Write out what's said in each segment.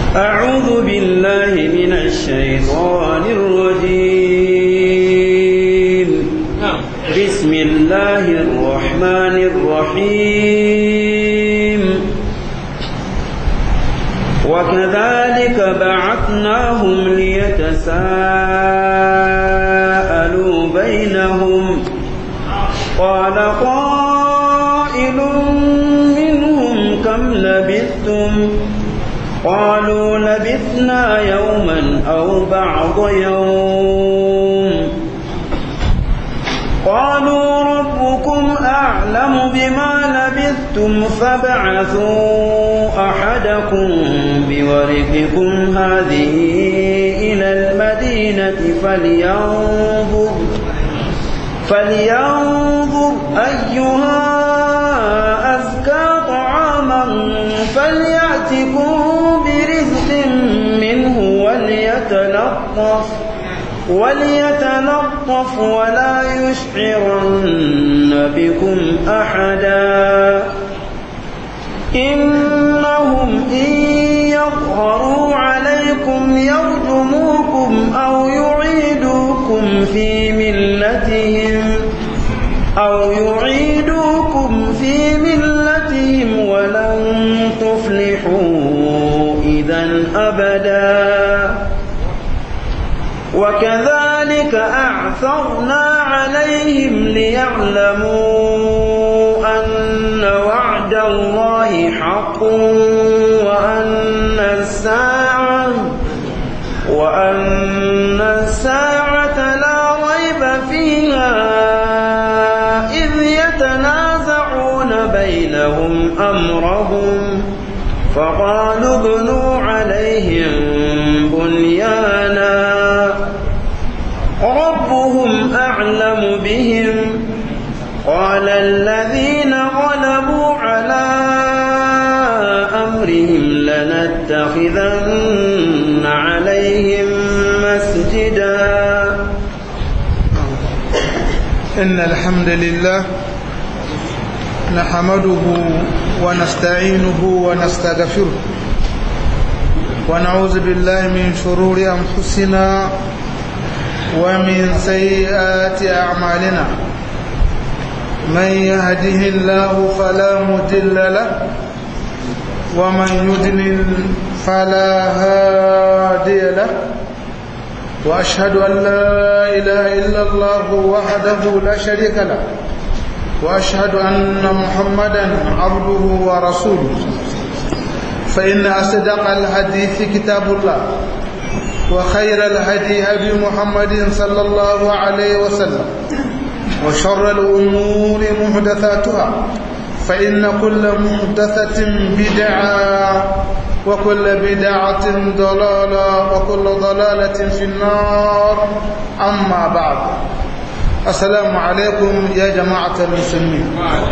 أعوذ بالله من الشيطان الرجيم بسم الله الرحمن الرحيم وكذلك بعثناهم ليتساءلوا بينهم قال قائل منهم كم لبثتم قالوا لبثنا يوما أو بعض يوم قالوا ربكم أعلم بما لبثتم فابعثوا أحدكم بورقكم هذه إلى المدينة فلينظر فلينظر أيها أزكى طعاما فليأتكم برزق منه وليتلطف وليتلطف ولا يشعرن بكم أحدا إنهم إن يظهروا عليكم يرجموكم أو يعيدوكم في ملتهم أو يعيدوكم في ملتهم ولن تفلحوا إذا أبدا وكذلك أعثرنا عليهم ليعلموا أن وعد الله حق وأن الساعة وأن الساعة لا ريب فيها إذ يتنازعون بينهم أمرهم فقالوا ابنوا عليهم بنيانا ربهم أعلم بهم قال الذين غلبوا على أمرهم لنتخذن عليهم مسجدا إن الحمد لله نحمده ونستعينه ونستغفره ونعوذ بالله من شرور أنفسنا ومن سيئات أعمالنا من يهده الله فلا مضل له ومن يضلل فلا هادي له وأشهد أن لا إله إلا الله وحده لا شريك له وأشهد أن محمدا عبده ورسوله فإن أصدق الحديث كتاب الله وخير الهدي هدي محمد صلى الله عليه وسلم وشر الأمور محدثاتها فإن كل محدثة بدعة وكل بدعة ضلالة وكل ضلالة في النار أما بعد السلام عليكم يا جماعة المسلمين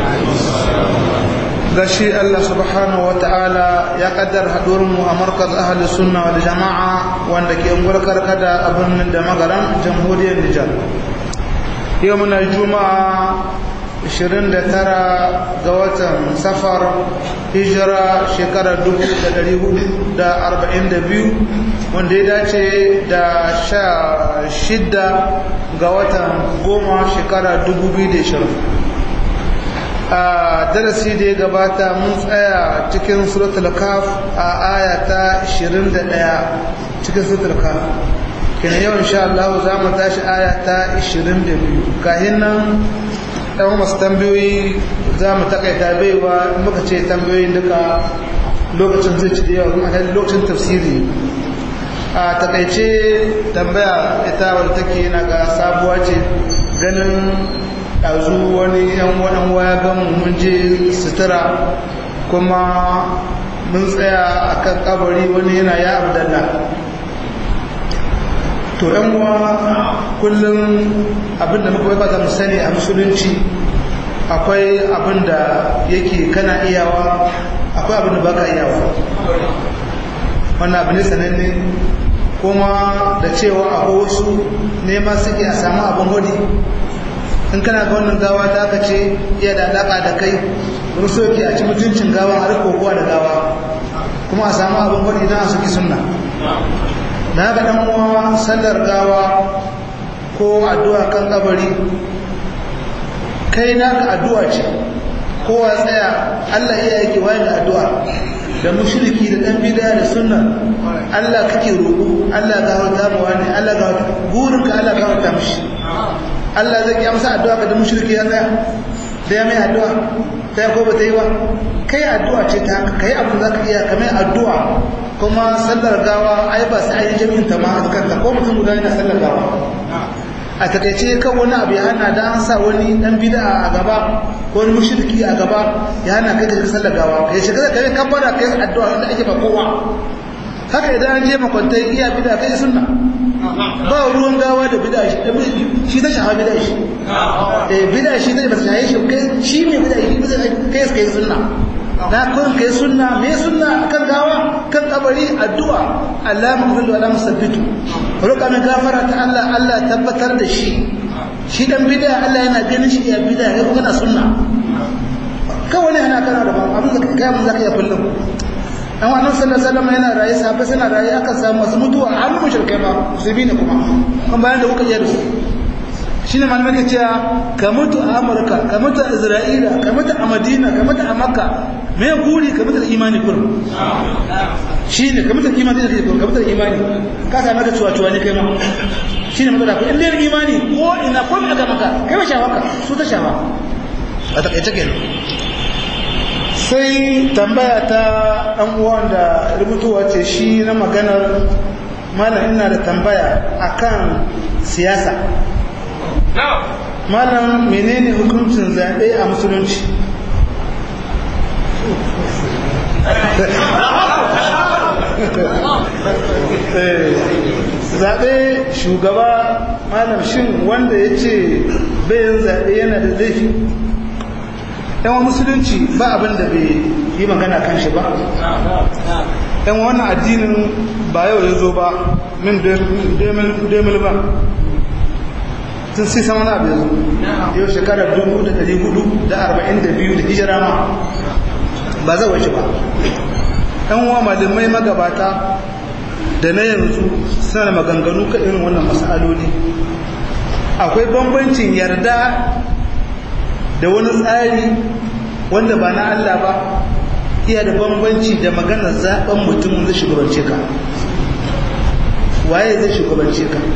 gashi Allah subhanahu ta'ala ya kaddar mu a markaz ahli sunna wal jama'a wanda ke ungwar karkada a birnin da magaran jamhuriyar Nijar yau muna juma'a 29 ga watan safar hijira shekarar 1442 wanda ya dace da sha shidda ga watan goma shekarar 2020 a darasi da ya gabata mun tsaya cikin suratul kaf a aya ta 21 cikin suratul kaf kina yau insha Allah za mu tashi aya ta 22 kahin nan ɗan masu tambayoyi za mu takaita baiwa muka ce tambayoyin duka lokacin zai ci da yawa kuma lokacin tafsiri a takaice tambaya ita wadda take yana ga sabuwa ce ganin ɗazu wani yan waɗan waya gan mun je sutura kuma mun tsaya a kan kabari wani yana ya abdalla to yan uwa kullum abinda muka bai mu sani a musulunci akwai abinda yake kana iyawa akwai abinda baka iyawa wannan abin sananne kuma da cewa akwai wasu nema suke a samu abin hudi in kana ga wannan gawa ta aka ce iya da alaƙa da kai wani soke a ci mutuncin gawa a rikokowa da gawa kuma a samu abin gwani idan a suki sunna na ga ɗan uwa sallar gawa ko addu'a kan kabari kai naka addu'a ce kowa tsaya Allah iya yake wani addu'a da mushriki da dan bid'a da sunna Allah kake roƙo Allah ga wata mu wani Allah ga burin ka Allah ga wata mishi Allah zai kiya masa addu'a ka da mushriki ya tsaya da ya mai addu'a sai ko bata yi ba kai addu'a ce ta haka kai abin zaka iya ka mai addu'a kuma sallar gawa ai ba sai ai jami'in ta ma kanta ko mutum guda yana sallar gawa a takaice kan wani abu ya hana da an sa wani dan bid'a a gaba ko wani mushriki a gaba ya hana kai ka sallar gawa kai shiga da kai kabbara kai addu'a da ake ba kowa haka idan an je makwantai iya bid'a kai sunna ba ruwan gawa da bid'a shi shi ta shaha bid'a shi eh bid'a shi ta ba ta shahe shi kai shi ne bid'a shi bisa kai kai sunna na kun kai sunna me sunna kan gawa kan kabari addu'a Allah maghfiru wa la musabbitu roƙa mai gafara ta Allah Allah tabbatar da shi shi dan bid'a Allah yana ganin shi ya bid'a kai kuma na sunna kawai ne yana kana da ba abin da kai mun zaka ya kullum an wannan sallallahu alaihi wasallam yana raye sahabbai suna raye aka samu masu mutuwa har mu shirkai ba musulmi ne kuma kan bayan da kuka yi da su shine malamai ke cewa ka mutu a Amurka ka mutu a Isra'ila ka mutu a Madina ka mutu a Makka me guri ka mutu da imani kurum shine ka mutu da imani da kurum ka mutu da imani ka sa maka cuwa cuwa ne kai ma shine mutu da ku in dai imani ko ina ko me aka maka kai ba shawaka su ta shawa a takaice kenan sai tambaya ta ɗan uwan da rubutuwa ce shi na maganar malam ina da tambaya akan siyasa malam menene hukuncin zaɓe a musulunci zaɓe shugaba malam shin wanda ya ce bayan zaɓe yana da laifi yan musulunci ba abin da bai yi magana kan shi ba yan wannan addinin ba yau ya zo ba min demil ba tun sai sama na abu ya zo yau shekarar 1442 da hijira ma ba zai wace ba yan uwa malamai magabata da na yanzu suna da maganganu kan irin wannan masaloli akwai bambancin yarda da wani tsari wanda ba na Allah ba iya da bambanci da maganar zaben mutumin zai shugabance ka waye zai shugabance ka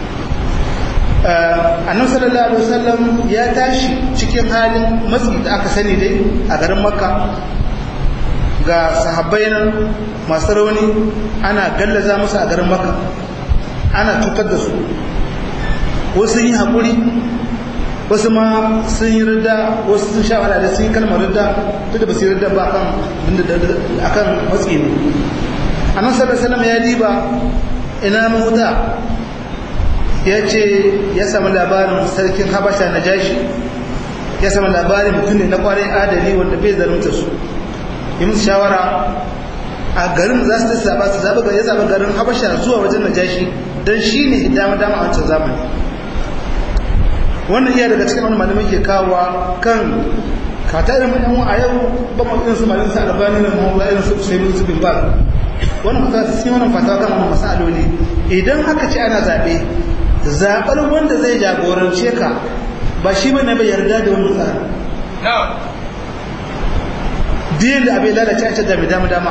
annabi sallallahu alaihi wasallam ya tashi cikin halin matsi da aka sani dai a garin makka ga sahabbai nan masu rauni ana gallaza musu a garin makka ana cutar da su wasu yi haƙuri wasu ma sun yi rida wasu sun sha da sun yi kalmar rida duk da ba su yi rida ba akan matsi ne annan sallallahu ya diba ina mahuta ya ce ya samu labarin sarkin habasha na jashi ya samu labarin mutum ne na kwarai adali wanda bai zarunta su yi musu shawara a garin za su saba su zaɓa ya zaɓa garin habasha zuwa wajen na jashi don shi ne dama dama a wancan zamani wannan iya daga cikin wani malamai ke kawowa kan kata irin yan a yau ba mu irin su malamin sa albani na mu irin su sai su bin ba wannan fata sun wannan fata kan wannan masaloli idan aka ce ana zabe zabar wanda zai jagorance ka ba shi bane bai yarda da wannan tsari din da abin lalace a ce da dama dama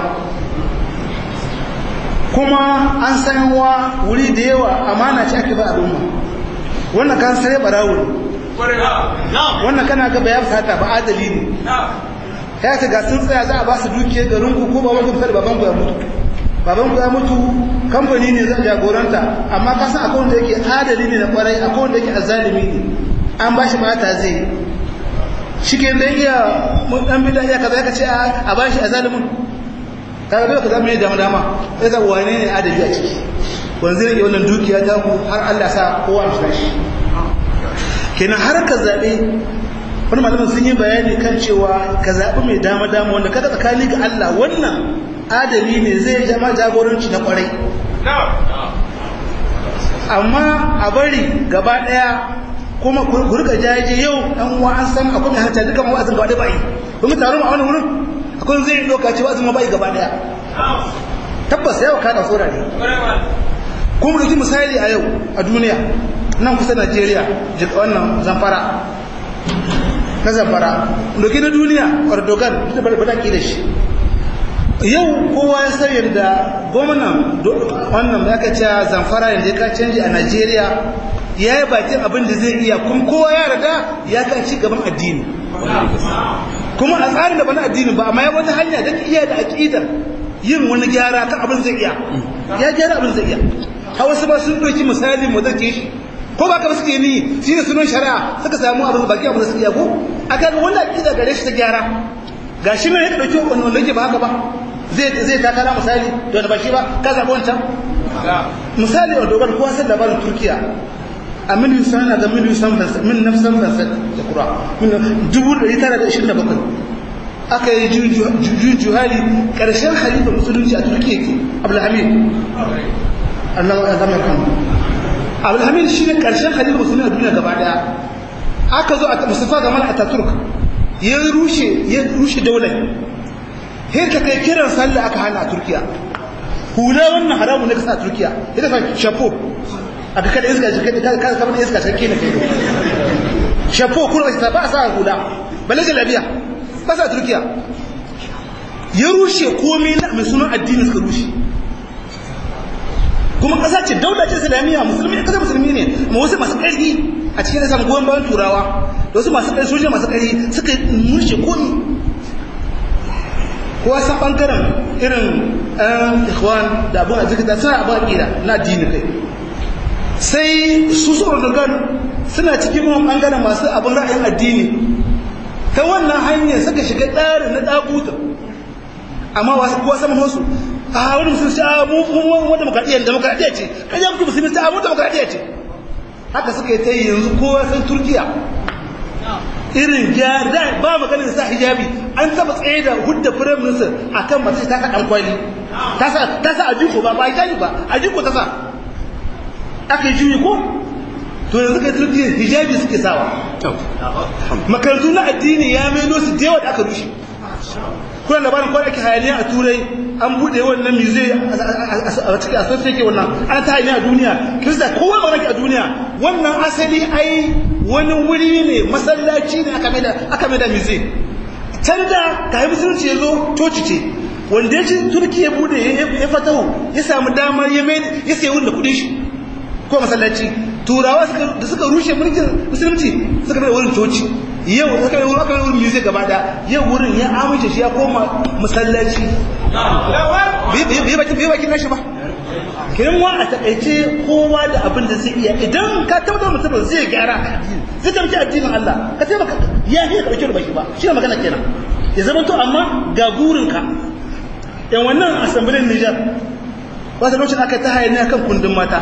kuma an san wa wuri da yawa amana ce ake ba al'umma wannan kan sai barawo wannan kana ga bayan sata ba adali ne ya ce ga sun tsaya za a ba su dukiya garin ku ko baban ku da baban ku ya mutu baban ku ya mutu kamfani ne zan jagoranta amma ka san akwai wanda yake adali ne na kwarai akwai wanda yake azalimi ne an ba shi mata zai shi ke da iya dan bida ya kaza ka ce a ba shi azalimin kaga dole ka zama ne dama dama sai za wane ne adali a ciki wanzu ne wannan dukiya ta ku har Allah sa kowa shi shi kenan har ka zabe wani malamin sun yi bayani kan cewa ka zaɓi mai dama dama wanda kada tsakani ga Allah wannan adali ne zai jama jagoranci na kwarai amma a bari gaba ɗaya kuma ku rika jaje yau ɗan uwa an san akwai mai hanta duka wa'azin gaba ɗaya ba yi kuma taron a wani wurin akwai zai yi ɗauka cewa azuma ba yi gaba ɗaya tabbas yawa kada tsora ne kuma ɗauki misali a yau a duniya nan kusa najeriya jika wannan zamfara na zamfara ɗauki na duniya erdogan da ba da da shi yau kowa ya san yadda gwamnan wannan ya kace zamfara yadda ya ka canji a najeriya ya yi bakin abin da zai iya kuma kowa ya rada ya ka ci gaban addini kuma a tsarin da ba na addini ba amma ya wata hanya don iya da aƙidar yin wani gyara kan abin zai iya ya gyara abin zai iya hawa su ba sun ɗauki misali mu zake shi ko ba ka ba suke ni shi ne sunan shari'a suka samu abin baki abin da suke iya ko a kan wani aƙida gare shi ta gyara ga shi ne ya ɗauki wani wanda yake ba haka ba zai zai takara misali da wani ba shi ba ka zaɓi wancan misali a dogon kowa sai labarin turkiya a miliyan sana da miliyan san min nafsan fansa da kura dubu ɗari tara da ishirin da bakwai aka yi juyin juhali ƙarshen halifa musulunci a turkiya ke abdulhamid allah ya zama kan abdulhamid shi ne ƙarshen halifa musulunci a duniya gaba ɗaya aka zo a mustafa gamal ataturk ya rushe ya rushe daular sai ka kai kiran sallah aka hana a turkiya hula wannan haramun ne kasa a turkiya ita fa shafo aka kada iska shi kada kada kamar iska shakke ne kai shafo kuma ta ba sa hula balle lafiya ba sa turkiya ya rushe komai na mai sunan addini suka rushe kuma kasa ce dauda ce islamiyya musulmi kasa musulmi ne amma wasu masu ƙarfi a cikin da samun goyon bayan turawa da wasu masu ƙarfi sojoji masu ƙarfi suka rushe komi kowa san ɓangaren irin ɗan ikhwan da abin a zikita suna abin aƙida na addini kai sai su su Erdogan suna cikin wani ɓangaren masu abin ra'ayin addini ta wannan hanyar suka shiga ɗarin na ɗaguta amma wasu kuwa saman wasu a wani musulunci a mu wani demokradiyyar demokradiyya ce kan yi mutu musulunci a mu demokradiyya ce haka suka yi ta yi yanzu kowa san turkiya irin gyara ba maganin sa hijabi an taba tsaye da hudda firayim minister a kan mace ta kaɗan kwali ta sa a jiko ba ba hijabi ba a jiko ta sa aka yi juyi ko to yanzu kai turkiyya hijabi suke sawa makarantu na addini ya meno su da yawa da aka rushe kuna labarin kwan ake hayaniya a turai an bude wannan muse a cikin asirce ke wannan an ta hayaniya a duniya kirista kowa ba a duniya wannan asali ai wani wuri ne masallaci ne aka mai da muse can da ka yi musulunci ya zo coci ce wanda ya ci turki ya bude ya fatahu ya samu damar ya mai ya sayi wurin da kudin shi ko masallaci turawa da suka rushe mulkin musulunci suka mai wurin coci yau aka yi aka yi wurin music gaba da yau wurin ya amince shi ya koma masallaci bai bakin bai bakin nashi ba kiran wa a takaice kowa da abin da zai iya idan ka tabbatar mutum zai gyara zai tabbaci addinin Allah ka taimaka ya yi ka dauke da baki ba shi ne magana kenan ya zama to amma ga burinka yan wannan asambilin Nijar wata lokacin aka ta hayani kan kundin mata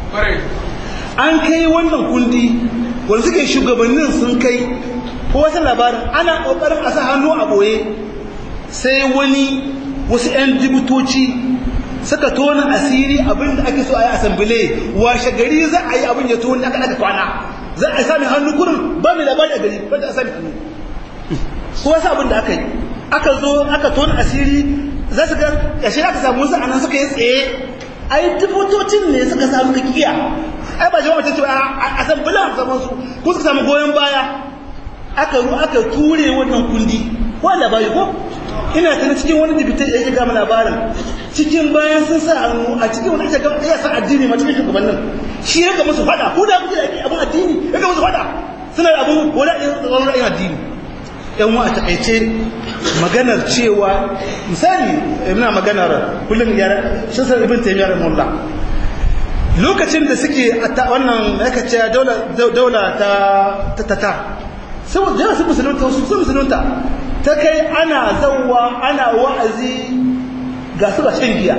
an kai wannan kundi wanda suke shugabannin sun kai ko wata labarin ana kokarin a sa hannu a boye sai wani wasu 'yan jibutoci suka tona asiri abinda ake so a yi asambile washe gari za a yi abin ya tona aka aka kwana za a sami hannu kurin ba mai labari a gari ba da a sami hannu ko wasu abin da aka yi aka zo aka tona asiri za su ga ƙashe aka samu wasu anan suka yi tsaye ai jibutocin ne suka samu ka kiya ai ba jama'a ta ce a asambile a zaman su ko suka samu goyon baya aka ru aka ture wannan kundi ko labari ko ina tana cikin wani dibitai ya ga mana labarin cikin bayan sun sa hannu a cikin wani aka ya sa addini ma cikin shugabannin shi ya ga musu fada ko da kuke da abun addini ya ga musu fada suna da abun wala wani ra'ayin addini yan wa a takaice maganar cewa misali ina maganar kullum ya shi sa ibn taymiyyah rahimahullah lokacin da suke wannan aka ce daula ta ta ta saboda jana sun musulunta wasu sun musulunta ta kai ana zauwa ana wa'azi ga su ba shan giya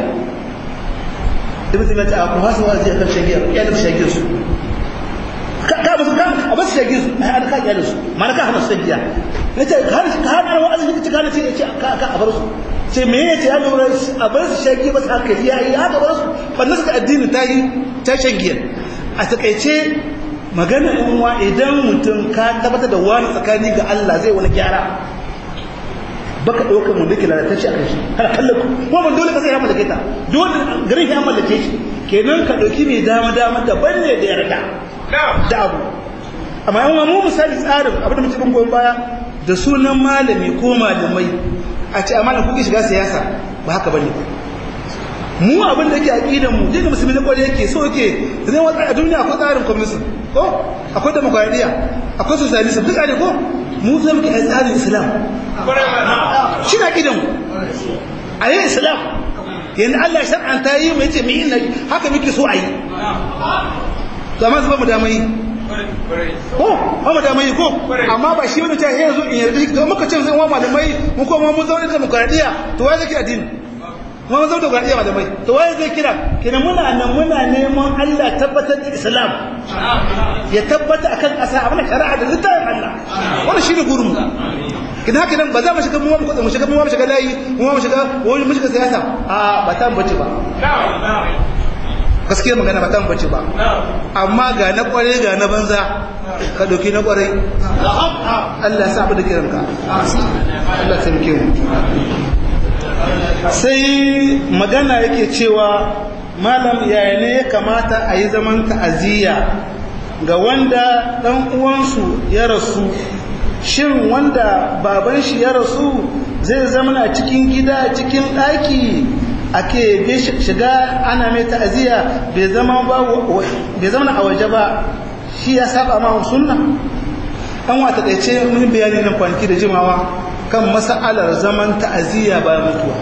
ibn taymiyyah ta ku hasu wa'azi akan shan giya ya da shan giya su ka ka musu kan a basu shan giya su ai an ka iya da su mana ka hana shan giya nace ka hana ka hana wa'azi kike kana ce yace ka ka a bar su ce me yace ya lura a bar su shan giya ba haka ya yi haka bar su bannan suka addini ta yi ta shan giya a takaice magana in wa idan mutum ka tabbatar da wani tsakani ga Allah zai wani gyara baka ɗaukar mun dake lalatacce a kan shi kana kallon ko ban dole ka sai ya mallake ta dole garin ya mallake shi kenan ka ɗauki mai dama dama daban ne da yarda da abu amma yan mu misali tsarin abin da muke kan goyon baya da sunan malami ko malamai a ce amma kuke shiga siyasa ba haka bane mu abin da yake aqidan mu dinga musulmi na kware yake so yake zai wata a duniya akwai tsarin communism ko akwai demokradiya akwai socialism duk ne ko mu zai muke tsarin islam shi na aqidan mu a yi islam yanzu Allah ya shar'anta yi mai ce mai yin haka muke so a yi to amma zuba mu da mai ko ba mu da mai ko amma ba shi wani ta yanzu in yarda shi to muka ce zai wa malamai mu ko mu zaune da demokradiya to wai zai addini mu zaune da demokradiya malamai to wai zai kira kina muna nan muna neman Allah tabbatar da Islam ya tabbata akan ƙasa abin shari'a da littafin Allah wannan shine gurin mu kina haka nan ba za mu shiga mu mu shiga mu shiga layi mu mu shiga wani mu shiga siyasa a ba ta bace ba gaskiya magana ba ta bace ba amma ga na kware ga na banza ka doki na kware Allah ya sa abu da kiranka Allah ya taimake mu sai magana yake cewa malam yaya ne ya kamata a yi zaman ta'aziyya ga wanda ɗan uwansu ya rasu shin wanda baban shi ya rasu zai zama cikin gida cikin ɗaki ake shiga ana mai ta'aziyya bai zama a waje ba shi ya saba ma sunna an wata ɗaice mun bayani nan kwanaki da jimawa kan mas'alar zaman ta'aziyya bayan mutuwa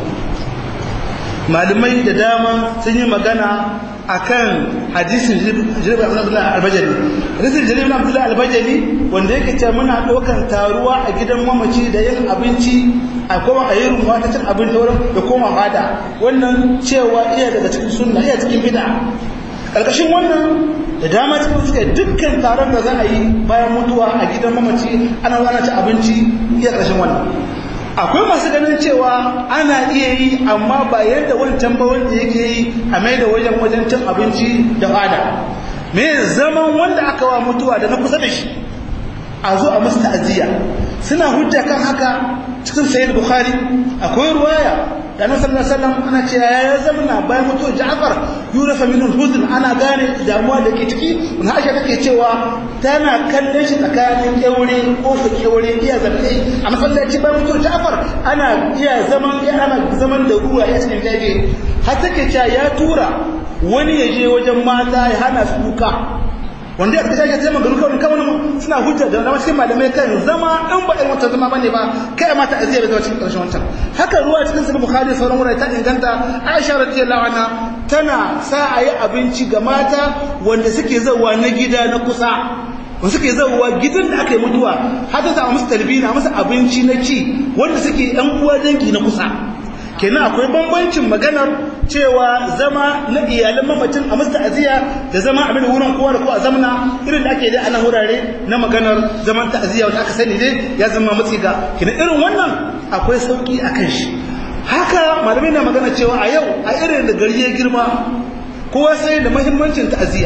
malamai da dama sun yi magana akan hadisin jirgin abdullahi albajali hadisin jirgin abdullahi albajali wanda yake ce muna ɗaukan taruwa a gidan mamaci da yin abinci a koma a yi rumuwa ta cin abinci wurin da koma fada wannan cewa iya daga cikin sunna iya cikin bid'a ƙarƙashin wannan da dama cikin suka dukkan taron da za a yi bayan mutuwa a gidan mamaci ana zana ci abinci iya ƙarshen wannan akwai masu ganin cewa ana iya yi amma ba yadda wancan ba wanda yake yi a mai da wajen wajen cin abinci da fada me zaman wanda aka wa mutuwa da na kusa da shi a zo a musu ta'aziyya suna hujja kan haka cikin sayyid bukhari akwai ruwaya da annabi sallallahu alaihi wasallam ana cewa ya zamana bayan mutuwar Ja'far yurafa min al-huzn ana gane damuwa da ke ciki wannan Aisha take cewa tana kallon shi tsakanin kyaure ko su kyaure iya zabe a masallaci bayan mutuwar Ja'far ana iya zaman ya ana zaman da ruwa ya cikin jaje har take cewa ya tura wani ya je wajen mata ya hana su kuka wanda ya kashe sai magana kawai kawai suna hujja da wani cikin malamai kan zama in ba irin wata zama bane ba kai ma ta aziyar da cikin karshen wancan haka ruwa cikin sahih bukhari sauran wurare ta inganta aisha radiyallahu anha tana sa ayi abinci ga mata wanda suke zawa na gida na kusa wanda suke zawa gidan da aka yi mutuwa har ta musu talbina musu abinci na ci wanda suke yan uwa dangi na kusa kenan akwai bambancin maganar cewa zama na iyalan mamacin a musta aziya da zama abin wurin kowa da kowa zamana irin da ake dai ana wurare na maganar zaman ta'aziyya wanda aka sani dai ya zama matsi ga kenan irin wannan akwai sauki a kan shi haka malamai na magana cewa a yau a irin da gari ya girma kowa sai da muhimmancin ta'aziyya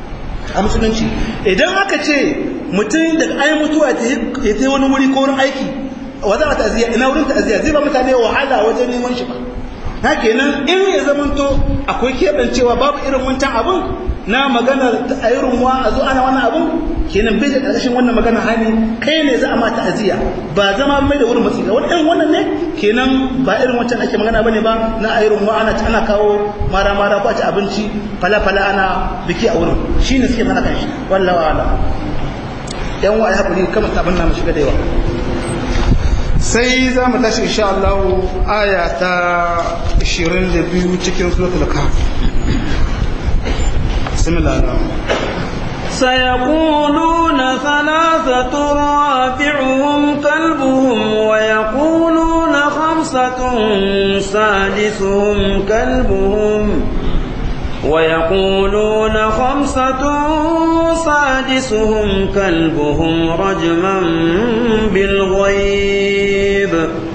a musulunci idan aka ce mutum da ai mutuwa ya ta wani wuri ko wurin aiki wa za a ta'aziyya ina wurin ta'aziyya zai ba mutane wahala wajen neman shi ba na kenan in ya zamanto akwai keɓancewa babu irin wancan abun na maganar irin wa a zo ana wani abun kenan bai da ƙarshen wannan magana hani kai ne za a ma ta'aziyya ba zama mai da wurin matsi ga wani irin wannan ne kenan ba irin wancan ake magana bane ba na irin wa ana ana kawo mara mara ko a ci abinci fala fala ana biki a wurin shine suke mana kan shi wallahi wa'ala yan wa ya hakuri kamar abin na mu shiga da yawa sai za mu tashi insha Allah aya ta 22 cikin suratul kahf bismillah سيقولون ثلاثة رابعهم كلبهم ويقولون خمسة سادسهم كلبهم ويقولون خمسة سادسهم كلبهم رجما بالغيب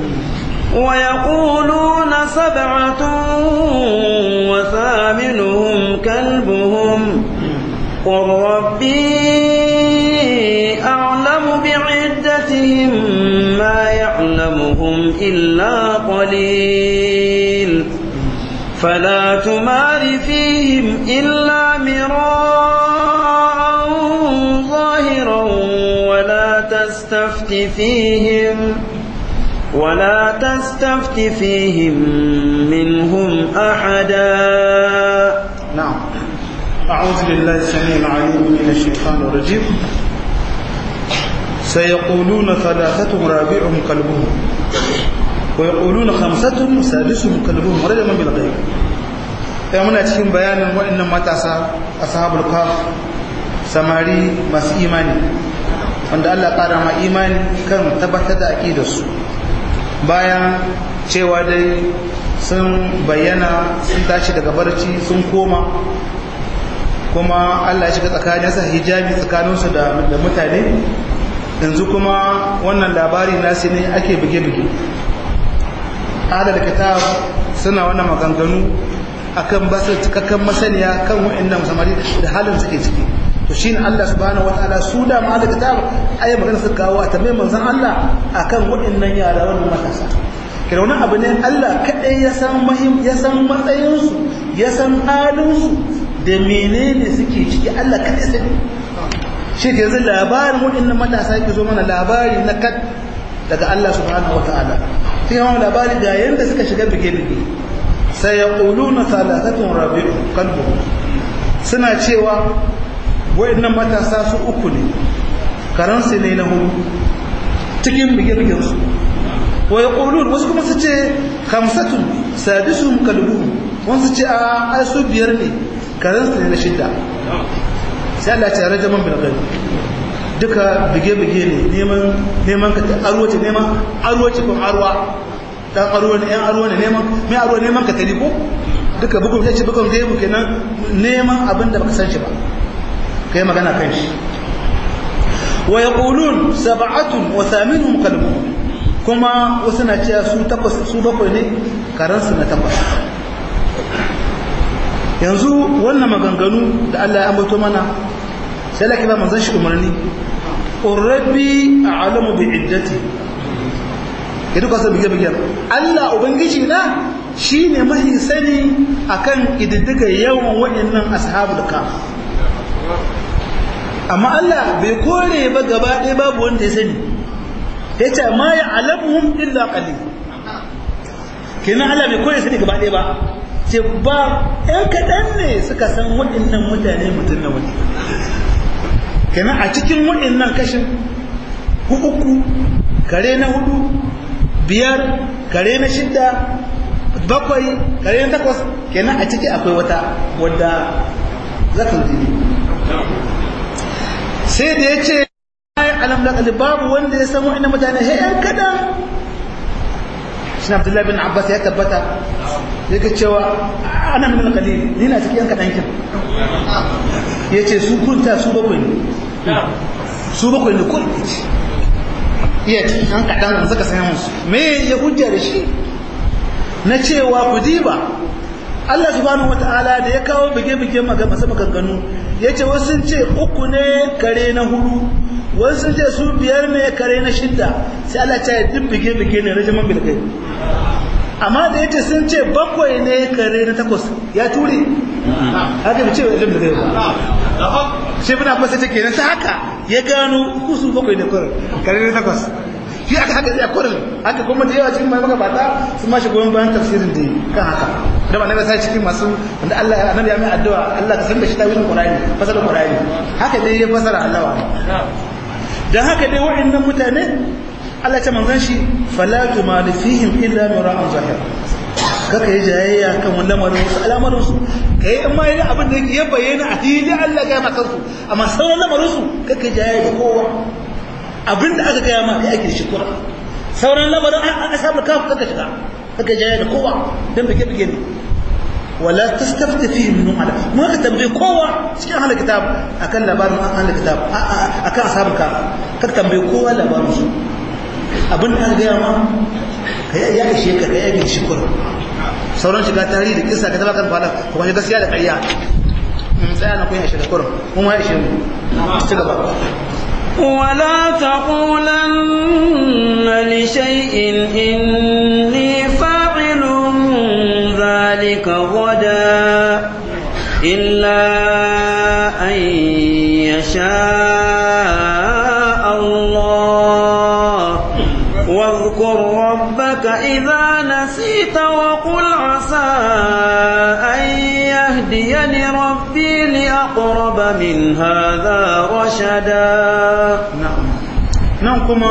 ويقولون سبعة وثامنهم كلبهم قل ربي أعلم بعدتهم ما يعلمهم إلا تمار فيهم إلا مراء ظاهرا ولا تستفت فيهم ولا تستفت فيهم منهم أحدا نعم أعوذ بالله السميع العليم من الشيطان الرجيم سيقولون ثلاثة رابعهم كلبهم ويقولون خمسة سادسهم كلبهم رجما بالغيب ya muna cikin bayanin waɗannan matasa ashabul kaf samari masu imani wanda Allah ƙara ma imani kan tabbatar da aƙidarsu bayan cewa dai sun bayyana sun tashi daga barci sun koma kuma Allah ya shiga tsakaninsa hijabi tsakaninsu da mutane yanzu kuma wannan labari nasu ne ake buge-buge adal kitab suna wannan maganganu akan ba su cikakken masaniya kan wa'annan samari da halin suke ciki to shine Allah subhanahu wataala su da ma da kitab ayi magana su kawo a tambaye manzon Allah akan wa'annan yara wannan matasa kira wani abu ne Allah kadai ya san mahim ya san matsayin su ya san halin su da menene suke ciki Allah kadai sani shi ke yanzu labarin wa'annan matasa yake zo mana labari na kad daga Allah subhanahu wataala sai yawan labari ga yanda suka shiga bige-bige sai ya ƙuluna talatatun rabi'u kalbu suna cewa waɗannan matasa su uku ne karansu ne na hudu cikin bige-bigensu wa ya ƙulun wasu kuma su ce kamsatun sadisun kalbu wasu ce a su biyar ne karansu ne na shidda sai Allah ce rajaman bilgari duka bige-bige ne neman ka arwace neman arwace kun arwa dan aro ne yan aro ne neman mai aro neman ka tari ko duka bugun ya ce bugun gaibu kenan neman abin da baka san shi ba kai magana kan shi wa yaqulun sab'atun wa thaminuhum qalbuhum kuma wasu na cewa su takwas su bakwai ne karan su na takwas yanzu wannan maganganu da Allah ya ambato mana sai laki ba manzon shi umarni rabbi a'lamu bi iddati idan ka san bige-bige Allah ubangiji na shine mahi sani akan ididdiga yawan waɗannan ashabul kaf amma Allah bai kore ba gaba ɗaya babu wanda ya sani yace ma ya alamuhum illa qalil kenan Allah bai kore sani gaba ɗaya ba ce ba ɗan kaɗan ne suka san waɗannan mutane mutum na wani kenan a cikin waɗannan kashin uku kare na hudu biyar kare na shidda bakwai kare na takwas kenan a ciki akwai wata wadda zaka jini sai da ya ce alam da babu wanda ya samu ina mutane he yan kadan shi na abdullahi bin abbas ya tabbata ya ga cewa ana min alƙalil ni na cikin yan kadan kin ya ce su kunta su bakwai ne su bakwai ne kun iya cikin an kaɗan da suka sanya musu me ya hujja da shi na cewa ku diba Allah subhanahu wata'ala da ya kawo bige-bige masu maganganu ya ce wasu sun ce uku ne kare na hudu wasu sun ce su biyar ne kare na shidda sai Allah ce duk bige-bige ne rajaman bilgai amma da ya ce sun ce bakwai ne kare na takwas ya ture haka bi ce wajen bilgai ba shi bin abbas ce kenan ta haka ya gano kusu bakwai da kurin kare na takwas shi aka haka zai kurin haka kuma da yawa cikin mai magabata sun ma shi goyon bayan tafsirin da kan haka da ba na sai cikin masu wanda Allah ya annabi ya mai addu'a Allah ka san da shi tawilin Qur'ani fasalin Qur'ani haka dai ya fasara Allah wa dan haka dai waɗannan mutane Allah ta manzon shi fala tumal fihim illa mira'an zahir kaka yi jayayya kan wannan lamarin wasu al'amarin su kai in ma yi abin da ya bayyana a fili Allah ga maka su amma sauran lamarin su kaka yi jayayya da kowa abin da aka gaya maka ake shi kura sauran lamarin an asabar kafu kaka shiga kaka jayayya da kowa dan bige bige ne wala tastafti fihi min ala mu ka tambaye kowa cikin ahlul kitab akan labarin ahlul kitab akan ashabul kaf ka tambaye kowa labarin su abin da aka gaya ma kai ya ishe ka kai ya shi kura sauran shiga tarihi da kisa ka tabbatar fada kuma gaskiya da ƙarya mun tsaya na kun ya shiga kurum mun ya ishe mu ci gaba ولا تقولن لشيء إني فاعل ذلك ربك غدا إلا أن يشاء الله واذكر ربك إذا نسيت وقل عسى أن يهديني ربي لأقرب من هذا رشدا نعم نعم كما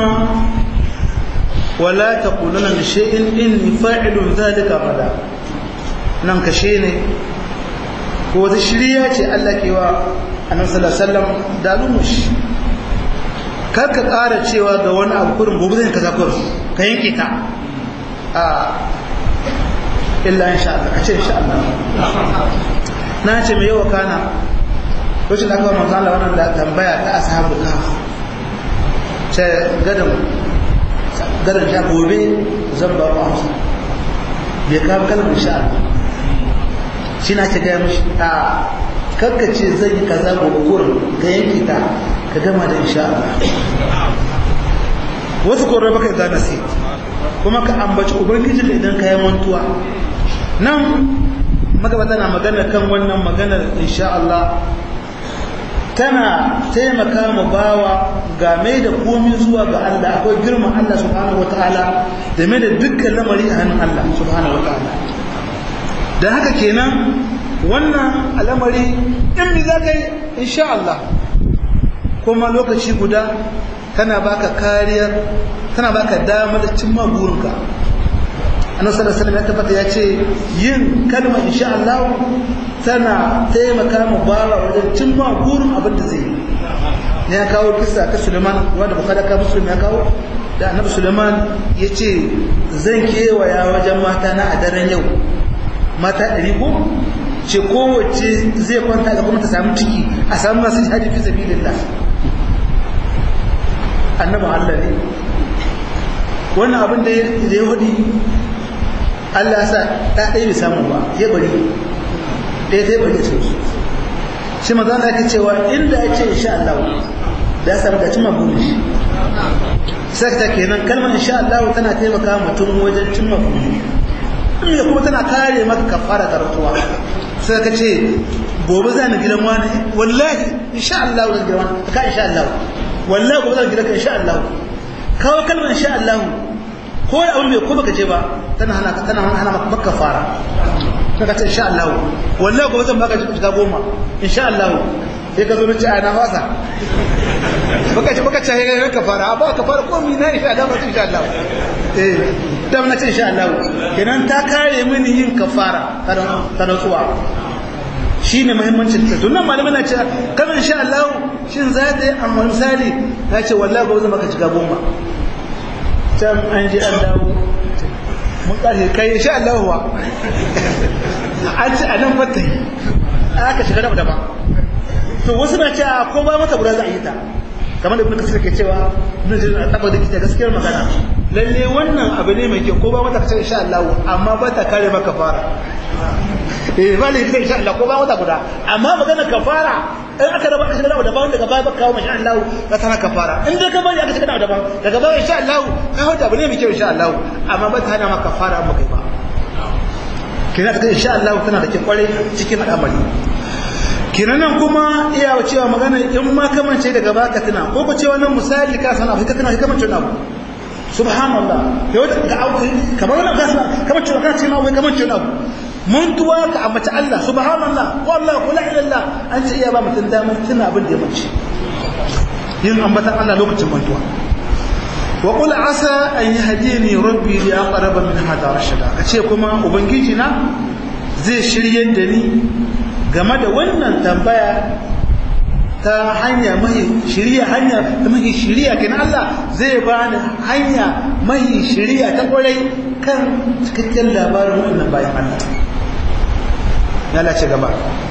ولا تقولن لشيء إني فاعل ذلك غدا nan kashe ne ko wata shirya ce Allah ke wa annabi sallallahu alaihi wasallam da lumushi kar ka ƙara cewa ga wani abu kurin gobe zai kaza kurin ka yanke ta a illa insha Allah a ce insha Allah na ce mai yawa kana lokacin da aka wa manzo Allah wannan da tambaya ta ashabul kahf ce gadan gadan ja gobe zan ba ku amsa bai kawo kalmar insha Allah shi na ce gaya mashi a ce zai yi kaza gobe kurin ka yanke ta ka gama da insha Allah wasu korar baka za na sai kuma ka ambaci ubangiji da idan ka yi mantuwa nan magabata na magana kan wannan maganar insha Allah tana taimaka mu bawa ga mai da komi zuwa ga Allah akwai girman Allah subhanahu wataala da mai da dukkan lamari a hannun Allah subhanahu wataala da haka kenan wannan al'amari in bi za ka yi insha Allah kuma lokaci guda tana baka kariyar tana baka damar cimma burinka annabi sallallahu alaihi ya tabbata ya ce yin kalma insha Allah tana taimaka mu bawa wajen cimma burin abin da zai ne ya kawo kisa ta Suleiman wanda Bukhari ka Muslim ya kawo da annabi Suleiman ya ce zan kewaya wajen mata na a daren yau mata ɗari ko ce kowace zai kwanta ga kuma ta samu ciki a samu masu jihadi fi sabilillah annabin Allah ne wannan abin da ya hudi Allah ya sa ɗa ɗaya bai samu ba ya bari ɗaya ta bari cikin su shi maza na ake cewa inda ya ce insha Allah da ya samu da cimma burin shi sai ta kenan kalmar insha Allah tana taimaka mutum wajen cimma burin da kuma tana kare maka kafara ta rantsuwa sai ka ce gobe za ni gidan wani wallahi insha Allah zan gidan wani ka insha Allah wallahi gobe zan gidan ka insha Allah kawo kalmar insha Allah ko da abin bai ko baka je ba tana hana tana hana maka kafara ka ce insha Allah wallahi gobe zan baka shiga goma insha Allah sai ka zo na ce ana wasa baka ce baka ce ga kafara ba kafara ko mi na insha Allah ba insha Allah eh da na ce insha Allah kenan ta kare mini yin kafara ta rantsuwa shine muhimmancin ta tunan malamai na ce kamar insha Allah shin za ta yi amma misali na ce wallahi gobe zan baka shiga goma can an je an dawo mun ƙarfe kai insha Allah wa an ce a nan fata yi aka shiga daban daban to wasu na ce ko ba mata guda za a yi ta kamar da ibn kasir ke cewa ibn jarir a taba da kita gaskiyar magana lalle wannan abu ne mai kyau ko ba mata kace insha Allah amma ba ta kare maka fara eh ba ne insha Allah ko ba mata guda amma magana kafara in aka raba aka shiga da daban daga baya baka kawo masha Allah ka tana kafara in dai ka bari aka shiga da daban daga baya insha Allah ka hauta abu ne mai kyau insha Allah amma ba ta hana maka kafara amma kai ba kina ta insha Allah tana da kyau kware cikin al'amari kina nan kuma iya cewa magana in ma kamance daga baka tana ko ko cewa nan misali ka sana ka tana kamance na abu subhanallah yau ga abu kamar wannan ka sana kamance ka ce ma wai kamance na abu mantuwa ka ambaci Allah subhanallah wallahi kula ilallah an ce iya ba mutum damar tuna abin da ya mace yin ambatan Allah lokacin mantuwa wa qul asa an yahdini rabbi li aqrab min hada rashada kace kuma ubangiji na zai shiryar da ni game da wannan tambaya ta hanya mahi shiriya hanya ta mahi shiriya kenan Allah zai bani hanya mahi shiriya ta kwarai kan cikakken labarin wannan bayan Allah ya lace gaba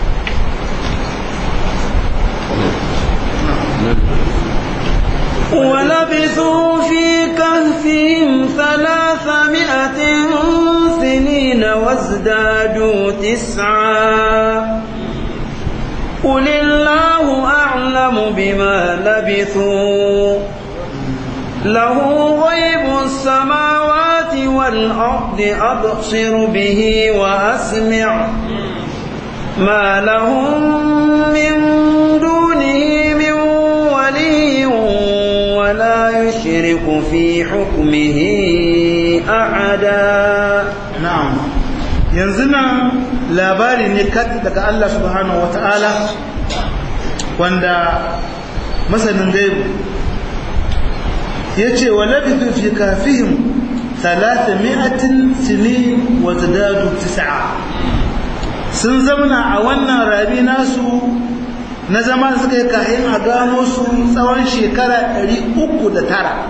ولبثوا في كهفهم ثلاثمائة سنين وازدادوا تسعا قل الله أعلم بما لبثوا له غيب السماوات والأرض أبصر به وأسمع ما لهم من دونه من ولي ولا يشرك في حكمه أحدا na'am yanzu nan labari ne kat daga Allah subhanahu wata'ala wanda masanin gaibu ya ce wa labithu fi kafihim mi'atin sinin wa zadadu tis'a sun zamana a wannan rabi nasu na zama suka yi kayan a gano su tsawon shekara 309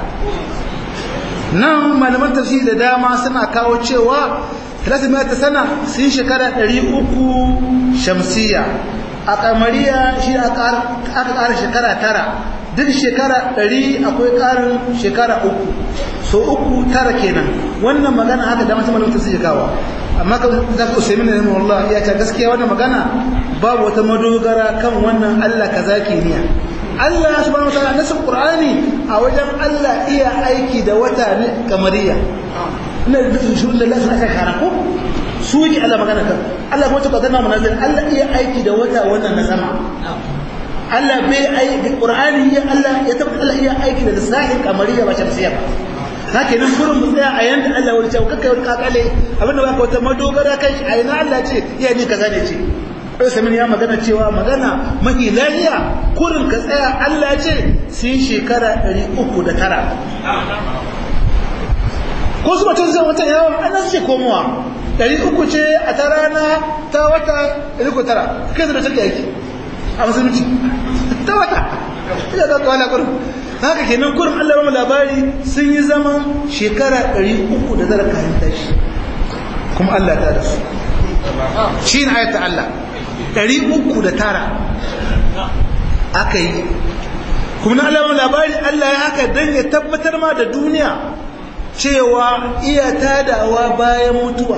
nan malaman tafsiri da dama suna kawo cewa ta sana sun shekara 300 shamsiya a kamariya shi aka ƙara shekara tara duk shekara 100 akwai ƙarin shekara uku so uku tara kenan wannan magana haka da masu malaman tafsiri kawo amma ka za ka usaimin da nemi Allah ya ce gaskiya wannan magana babu wata madogara kan wannan Allah ka zaki niya Allah subhanahu wa ta'ala nasu Qur'ani a wajen Allah iya aiki da wata ne kamariya ina da shuru da Allah aka kara ko su yake Allah magana kan Allah kuma ta kadana munazil Allah iya aiki da wata wannan na sama Allah bai aiki Qur'ani ya Allah ya tabbata Allah iya aiki da lissahin kamariya ba shamsiya ba haka nan gurin mu tsaya a yanda Allah wani cewa kakkai wani kakale abinda baka wata madogara kai a yana Allah ce iya ni kaza ne ce kai samin ya magana cewa magana mahi lahiya kurin ka tsaya Allah ce sun shekara 309 ko su mutum zai wata yawon ana ce komowa 300 ce a ta rana ta wata 309 kai zai da take aiki a musulunci ta wata ina za ka wala kurin haka kenan kurin Allah ba mu labari sun yi zaman shekara 300 da zara kayan tashi kuma Allah ta da su shi ne ayata Allah 309 aka yi kuma na Allah labari Allah ya haka don ya tabbatar ma da duniya cewa iya tadawa bayan mutuwa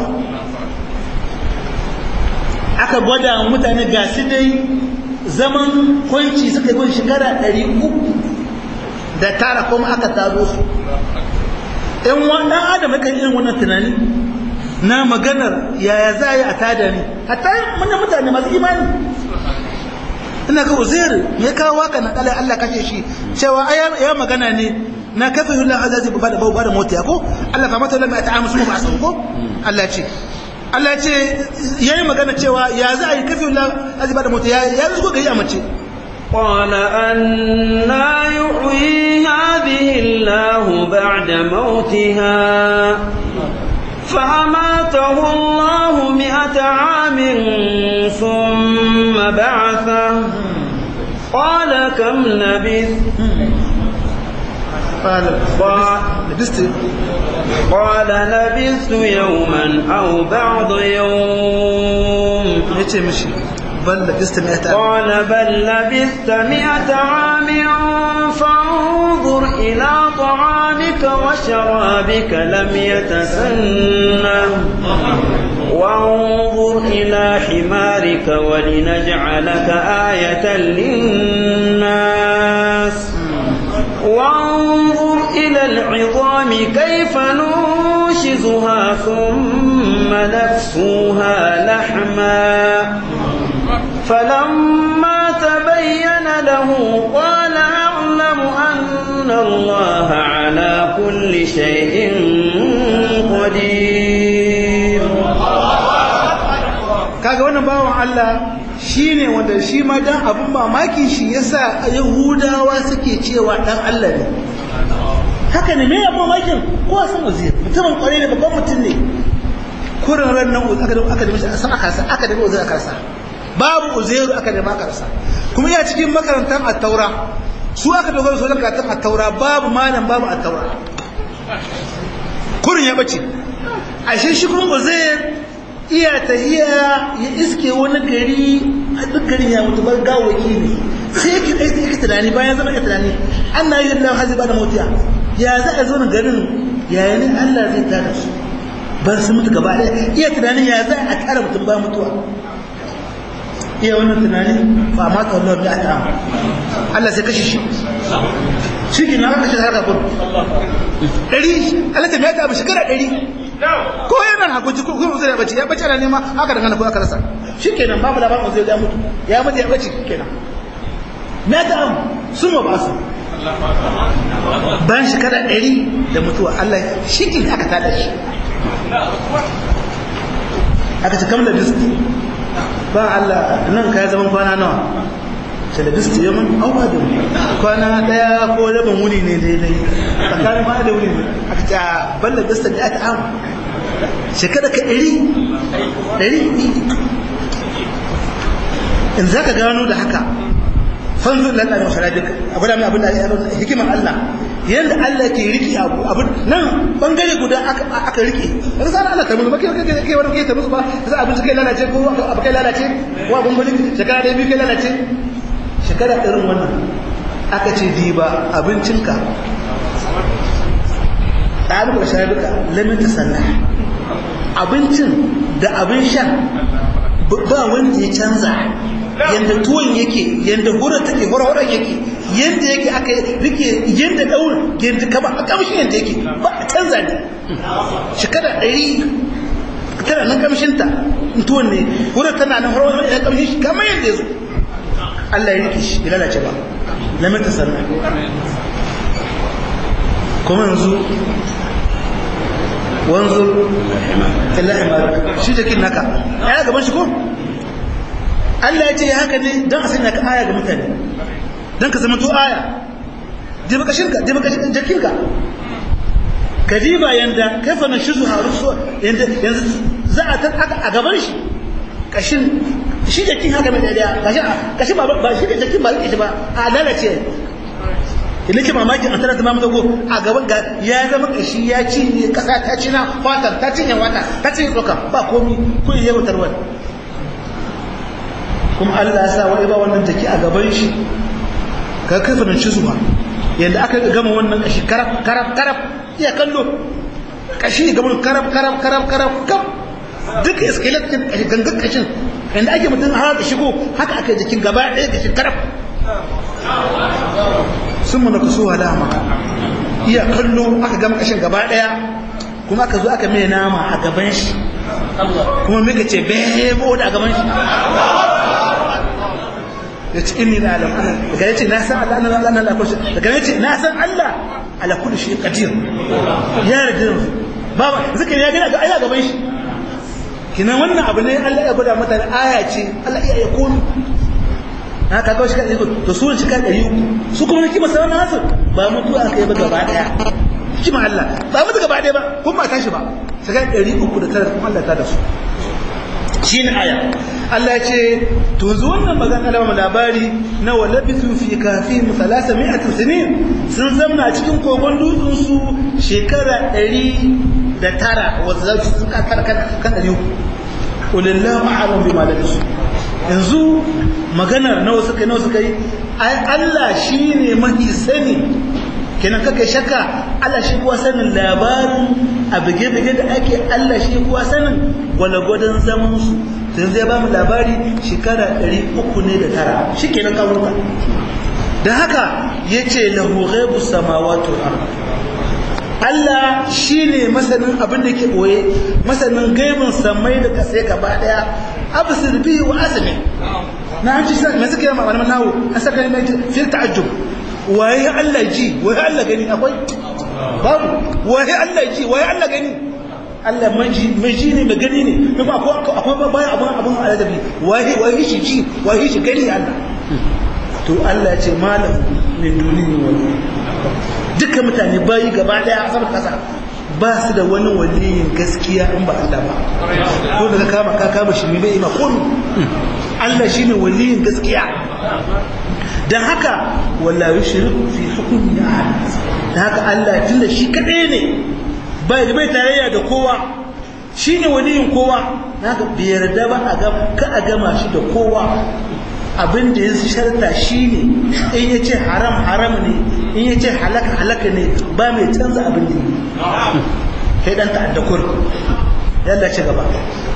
aka gwada mutane ga su dai zaman kwanci suka yi shekara 300 da tara kuma aka taro su ɗan ɗan adam ya kan irin wannan tunani na maganar yaya za a yi a tada ne hatta manyan mutane masu imani ina ga uzair me kawo waka na kala Allah kashe shi cewa ya magana ne na kafa yullah azazi ba da ba da mota ko Allah fa mata lamma ta'amu su ba san ko Allah ce Allah ce yayi magana cewa ya za a yi kafa yullah azazi ba da mota ya ya zuwa gari a mace قال أنا يحيي هذه الله بعد موتها فأماته الله مئة عام ثم بعثه قال كم لبث قال لبست قال لبثت يوما أو بعض يوم yace mishi bal labista mi'ata قال بل لبثت مئة عام فانظر إلى طعامك وشرابك لم يتسنه وانظر إلى حمارك ولنجعلك آية للناس وانظر إلى العظام كيف ننشزها ثم نكسوها لحما فلما تبين له قال أعلم أن الله على كل شيء قدير kaga wannan bawan Allah shine wanda shi ma dan abun mamaki shi yasa yahudawa suke cewa dan Allah ne haka ne me ya mamakin ko san uzir mutumin kware ne babban mutum ne kurin ran nan aka da aka da mishi san aka sa aka da uzir aka sa babu uzairu aka da aka sa kuma ya cikin makarantar at-taura su aka dogara su karatun at-taura babu malam babu at-taura kurin ya bace ashe shi kuma uzair iya tahiya ya iske wani gari a duk garin ya mutu bar gawaki ne sai yake aiki yake tunani bayan zama ya tunani Allah ya Allah hazi ba da mutiya ya za a zo garin yaya ne Allah zai tada su ban su mutu gaba ɗaya iya tunanin ya za a tara mutum ba mutuwa iya wannan tunani ba ma ta Allah ya ta Allah sai kashe shi shi ke na kashe harka kun ɗari Allah ta biya ta abu shekara ɗari ko yana hakuci ko kuma zai bace ya bace ana nema haka daga ko aka rasa shikenan babu labarin zai ya mutu ya mutu ya bace kenan me ta am sun ba su bayan shekara ɗari da mutuwa Allah shi ke aka tada shi aka ce kamar da diski ba Allah nan ka ya zaman kwana nawa ce da diski ya mun auka da kwana ɗaya ko rabin wuni ne daidai tsakanin kwana da wuni ne aka ce a balla diski da aka amu shekara ka ɗari ɗari in za ka gano da haka fanzu lalla da masharabik a gwada mai abin da hikimar Allah yadda Allah ke riki abu abin nan bangare guda aka rike daga sa Allah ta musu ba kai kai kai wani kai ta musu ba sai abin kai lalace ko abu kai lalace ko abin gurin shekara da biyu kai lalace shekara irin wannan aka ce diba abincinka da abin da sharabika lamin ta sanna abincin da abin sha ba wanda ya canza yanda tuwon yake yanda hura take hura yake yanda yake aka rike yanda daur yanda kaba a kamshin yanda yake ba a canza ne shekara ɗari tana nan kamshinta tuwon ne hura tana nan hura ya kamshin shi kamar yanda ya zo Allah ya rike shi ya lalace ba lamin ta sannan kuma yanzu wanzur illa imarak shi jikin naka ya gaban shi ko Allah ya ce ya haka ne don a sanya ka aya ga mutane don ka zama to aya diba kashinka diba kashin jakinka ka diba yanda kaifa na shizu harusu yanda yanzu za a tan a gaban shi kashin shi jakin haka mai daya kashin kashin ba ba shi jakin ba yake shi ba a lalace ina ke mamakin an tana tamamu dago a gaban ga ya zama kashi ya ci ne kasa ta ci na fatar ta cinye wata ta cinye tsoka ba komi kun yi yawon tarwar kuma Allah ya sa wani ba wannan take a gaban shi ka kafa nan zuwa yanda aka gama wannan kashi karab karab karab iya kallo kashi gaban karab karab karab karab kap duk skeleton kashi gangan kashin yanda ake mutum har da shigo haka aka jikin gaba ɗaya kashi karab sun mana kaso halama iya kallo aka gama kashin gaba ɗaya kuma aka zo aka mai nama a gaban shi kuma muka ce bebo da a gaban shi ya ce inni na alam ana daga ya ce na san Allah ana Allah Allah kullu daga ya ce na san Allah ala kullu shi qadir ya rada baba zikiri ya gina ga aya gaban shi kinan wannan abu ne Allah ya gwada mata aya ce Allah iya ya komi na ka kawo shi kan to su shi kan ɗari uku su kuma kima sa wannan hasu ba mutuwa aka yi ba gaba daya kima Allah ba mutu gaba daya ba kuma ba tashi ba sai kan ɗari uku da tara kuma Allah ta da su shi ne aya Allah ce to yanzu wannan magana da labari na walabitu fi kafi musalasa mi'atin sinin sun zamna cikin kogon dutsen su shekara ɗari da tara wasu za su kan kan ɗari uku ulillahu a'lam bima labisu yanzu maganar nawa suka nawa suka yi ai Allah shine mahi sani kenan kaka shakka Allah shi kuwa sanin labarin a bige-bige da ake Allah shi kuwa sanin gwalagwadon zaman su sai zai ba mu labari shekara 300 ne da tara shi kenan kawo ba da haka ya ce lahu ghaibu samawati wal Allah shi ne masanin abin da ke ɓoye masanin gaibin samai da kasai gaba ɗaya abu sirbi wa asali na an ci mai suka yi malaman nawo an saka ne mai fil ta'ajjub waye Allah ji waye Allah gani akwai babu waye Allah ji waye Allah gani Allah maji maji ne mai gani ne kuma akwai akwai bayan abun abun aladabi waye waye shi ji waye shi gani Allah to Allah ya ce malam min duniya wani duka mutane bayi gaba daya a saman kasa ba su da wani waliyin gaskiya in ba Allah ba ko daga kama ka kama shi bai ma kun Allah shine waliyin gaskiya dan haka wala yushriku fi hukmi ahad dan haka Allah tunda shi kadai ne bai bai tarayya da kowa shine waliyin kowa haka bai yarda ba a ga ka a gama shi da kowa abin da ya sharta shi ne in ya ce haram haram ne in ya ce halaka halaka ne ba mai canza abin da yi kai dan ta'adda kur yalla ci gaba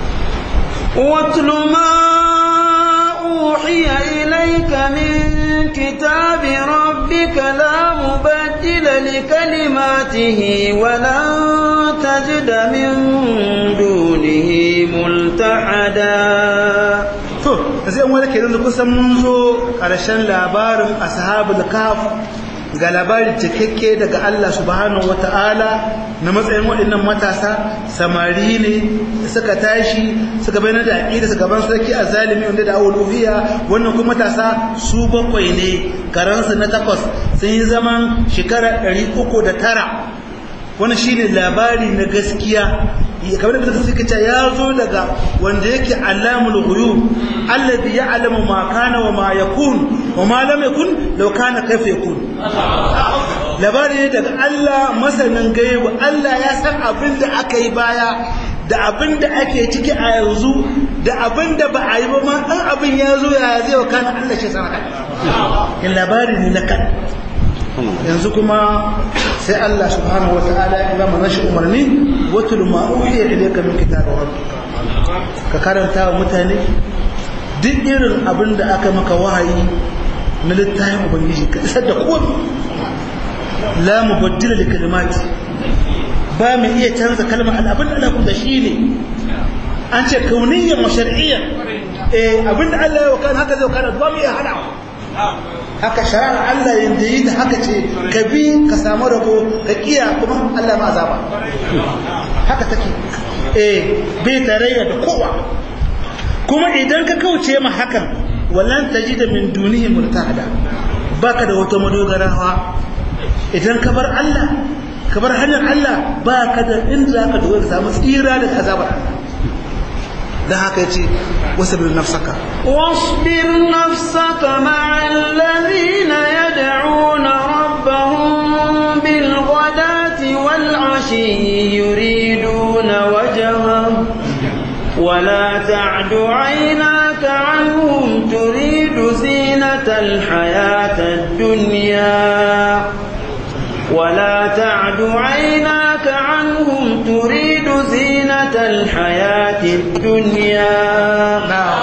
واتل ما أوحي إليك من كتاب ربك ربك لا مبدل لكلماته ولن تجد من دونه ملتحدا to da sai wani kenan da kusan mun zo ƙarshen labarin ashabul kaf ga labarin cikakke daga Allah subhanahu wata'ala na matsayin waɗannan matasa samari ne suka tashi suka bayyana da aqida suka ban sarki azalimi wanda da awuluhiyya wannan kuma matasa su bakwai ne karansu na takwas sun yi zaman shekara 309 wannan shine labari na gaskiya kamar da suka ce ya zo daga wanda yake alamul ghuyub alladhi ya'lamu ma kana wa ma yakun wa ma lam yakun law kana kayfa yakun labari ne daga Allah masanin gaibu Allah ya san abin da aka yi baya da abin da ake ciki a yanzu da abin da ba a yi ba ma dan abin ya zo ya zai wa kana Allah shi sana kan labari ne na kan yanzu kuma sai Allah subhanahu wa ta'ala ya ba nashi umarni watul ma uhiya ilayka min kitabi rabbika ka karanta wa mutane duk irin abin da aka maka wahayi na littafin ubangiji ka isar da komai la mubaddila li kalimati ba mu iya canza kalmar abin da Allah kuma shine an ce kauniyyan wa shar'iyyan eh abin da Allah ya wakana haka zai wakana ba mu iya hadawa haka shari'ar Allah yanda yi da haka ce ka bi ka samu rabo ka kiya kuma Allah ma azaba haka take eh bai tarayya da kowa kuma idan ka kauce ma hakan wallan tajida min dunihi murtada baka da wata madogarawa idan ka bar Allah ka bar hanyar Allah baka da inda zaka dogara ka samu tsira daga azabar da haka yace wasbir nafsaka واصبر نفسك مع الذين يدعون ربهم بالغداة والعشي يريدون وجهه ولا تعد عيناك عنهم تريد زينة الحياة الدنيا ولا تعد عيناك عنهم تريد زينة الحياة الدنيا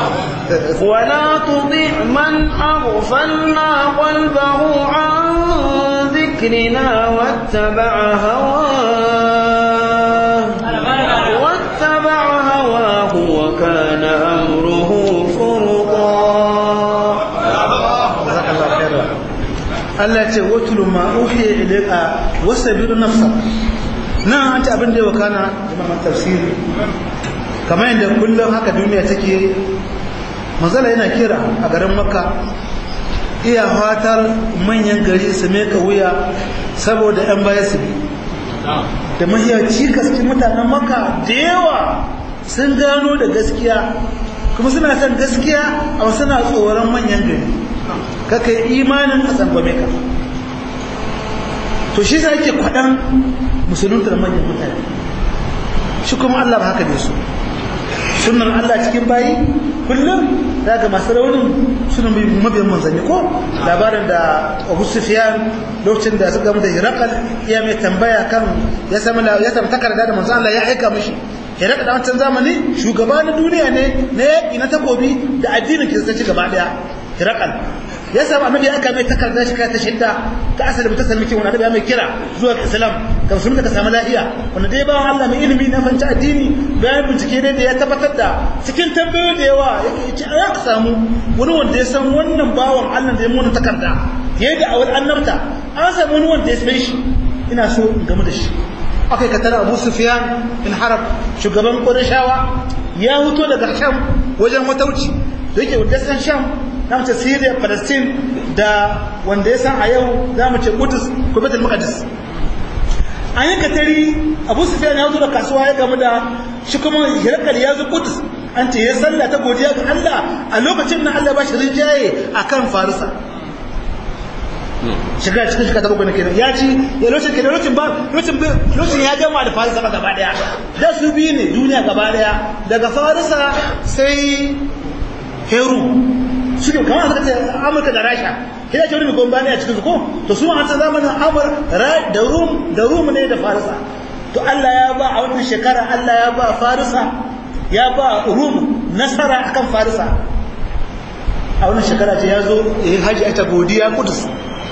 ولا تطع من أغفلنا قلبه عن ذكرنا واتبع هواه واتبع هواه وكان أمره فرطا Allah ce watulu ma uhiya ilayka wasabir nafsa nan an ce abin da ya wakana imam tafsiri kamar yadda kullum haka duniya take manzala yana kira a garin makka iya fatar manyan gari su meka wuya saboda yan baya su bi da mahiyaci cikin mutanen makka da yawa sun gano da gaskiya kuma suna son gaskiya a suna tsoron manyan gari kaka yi imanin a tsangwame ka to shi sa yake kwaɗan musulunta da manyan mutane shi kuma Allah ba haka ne su sunan Allah cikin bayi kullum daga masu raunin sunan mabiyan manzanni ko labarin da Abu Sufyan lokacin da suka da Hirakal iya mai tambaya kan ya samu ya samu takarda da manzon Allah ya aika mishi Hirakal da wancan zamani shugaba na duniya ne na yaƙi na takobi da addinin kiristanci gaba daya Hirakal ya samu annabi aka mai takarda shi ta shidda ta asali ta sami kin wani mai kira zuwa islam ka musulmi ka samu lafiya wanda dai bawan Allah mai ilimi na fanci addini bayan bincike ne da ya tabbatar da cikin tambayoyi da yawa ya ya samu wani wanda ya san wannan bawan Allah da ya mona takarda ya yi da awal annabta an samu wani wanda ya san shi ina so in gamu da shi akai ka tara Abu Sufyan in Harab shugaban Qurayshawa ya huto daga Sham wajen matauci da yake wanda san Sham za mu ce Syria Palestine da wanda ya san a yau za mu ce Qudus ko Baitul Maqdis an yi katari Abu Sufyan ya zo da kasuwa ya gamu da shi kuma Hirakal ya zo Qudus an ce ya sallah ta godiya ga Allah a lokacin nan Allah ba shi rinjaye akan Farisa shiga cikin shiga ta bakwai kenan ya ci ya lokacin kenan lokacin ba lokacin lokacin ya gama da Farisa ba gaba daya da su biyu ne duniya gaba daya daga Farisa sai Heru suke kamar suka ce amurka da rasha kina ce wani mai gomba ne a cikin su ko to su an san zamanin amur da rum da rum ne da farisa to Allah ya ba a wannan shekara Allah ya ba farisa ya ba rum nasara akan farisa a wannan shekara ce ya zo yin haji a ta godiya kudus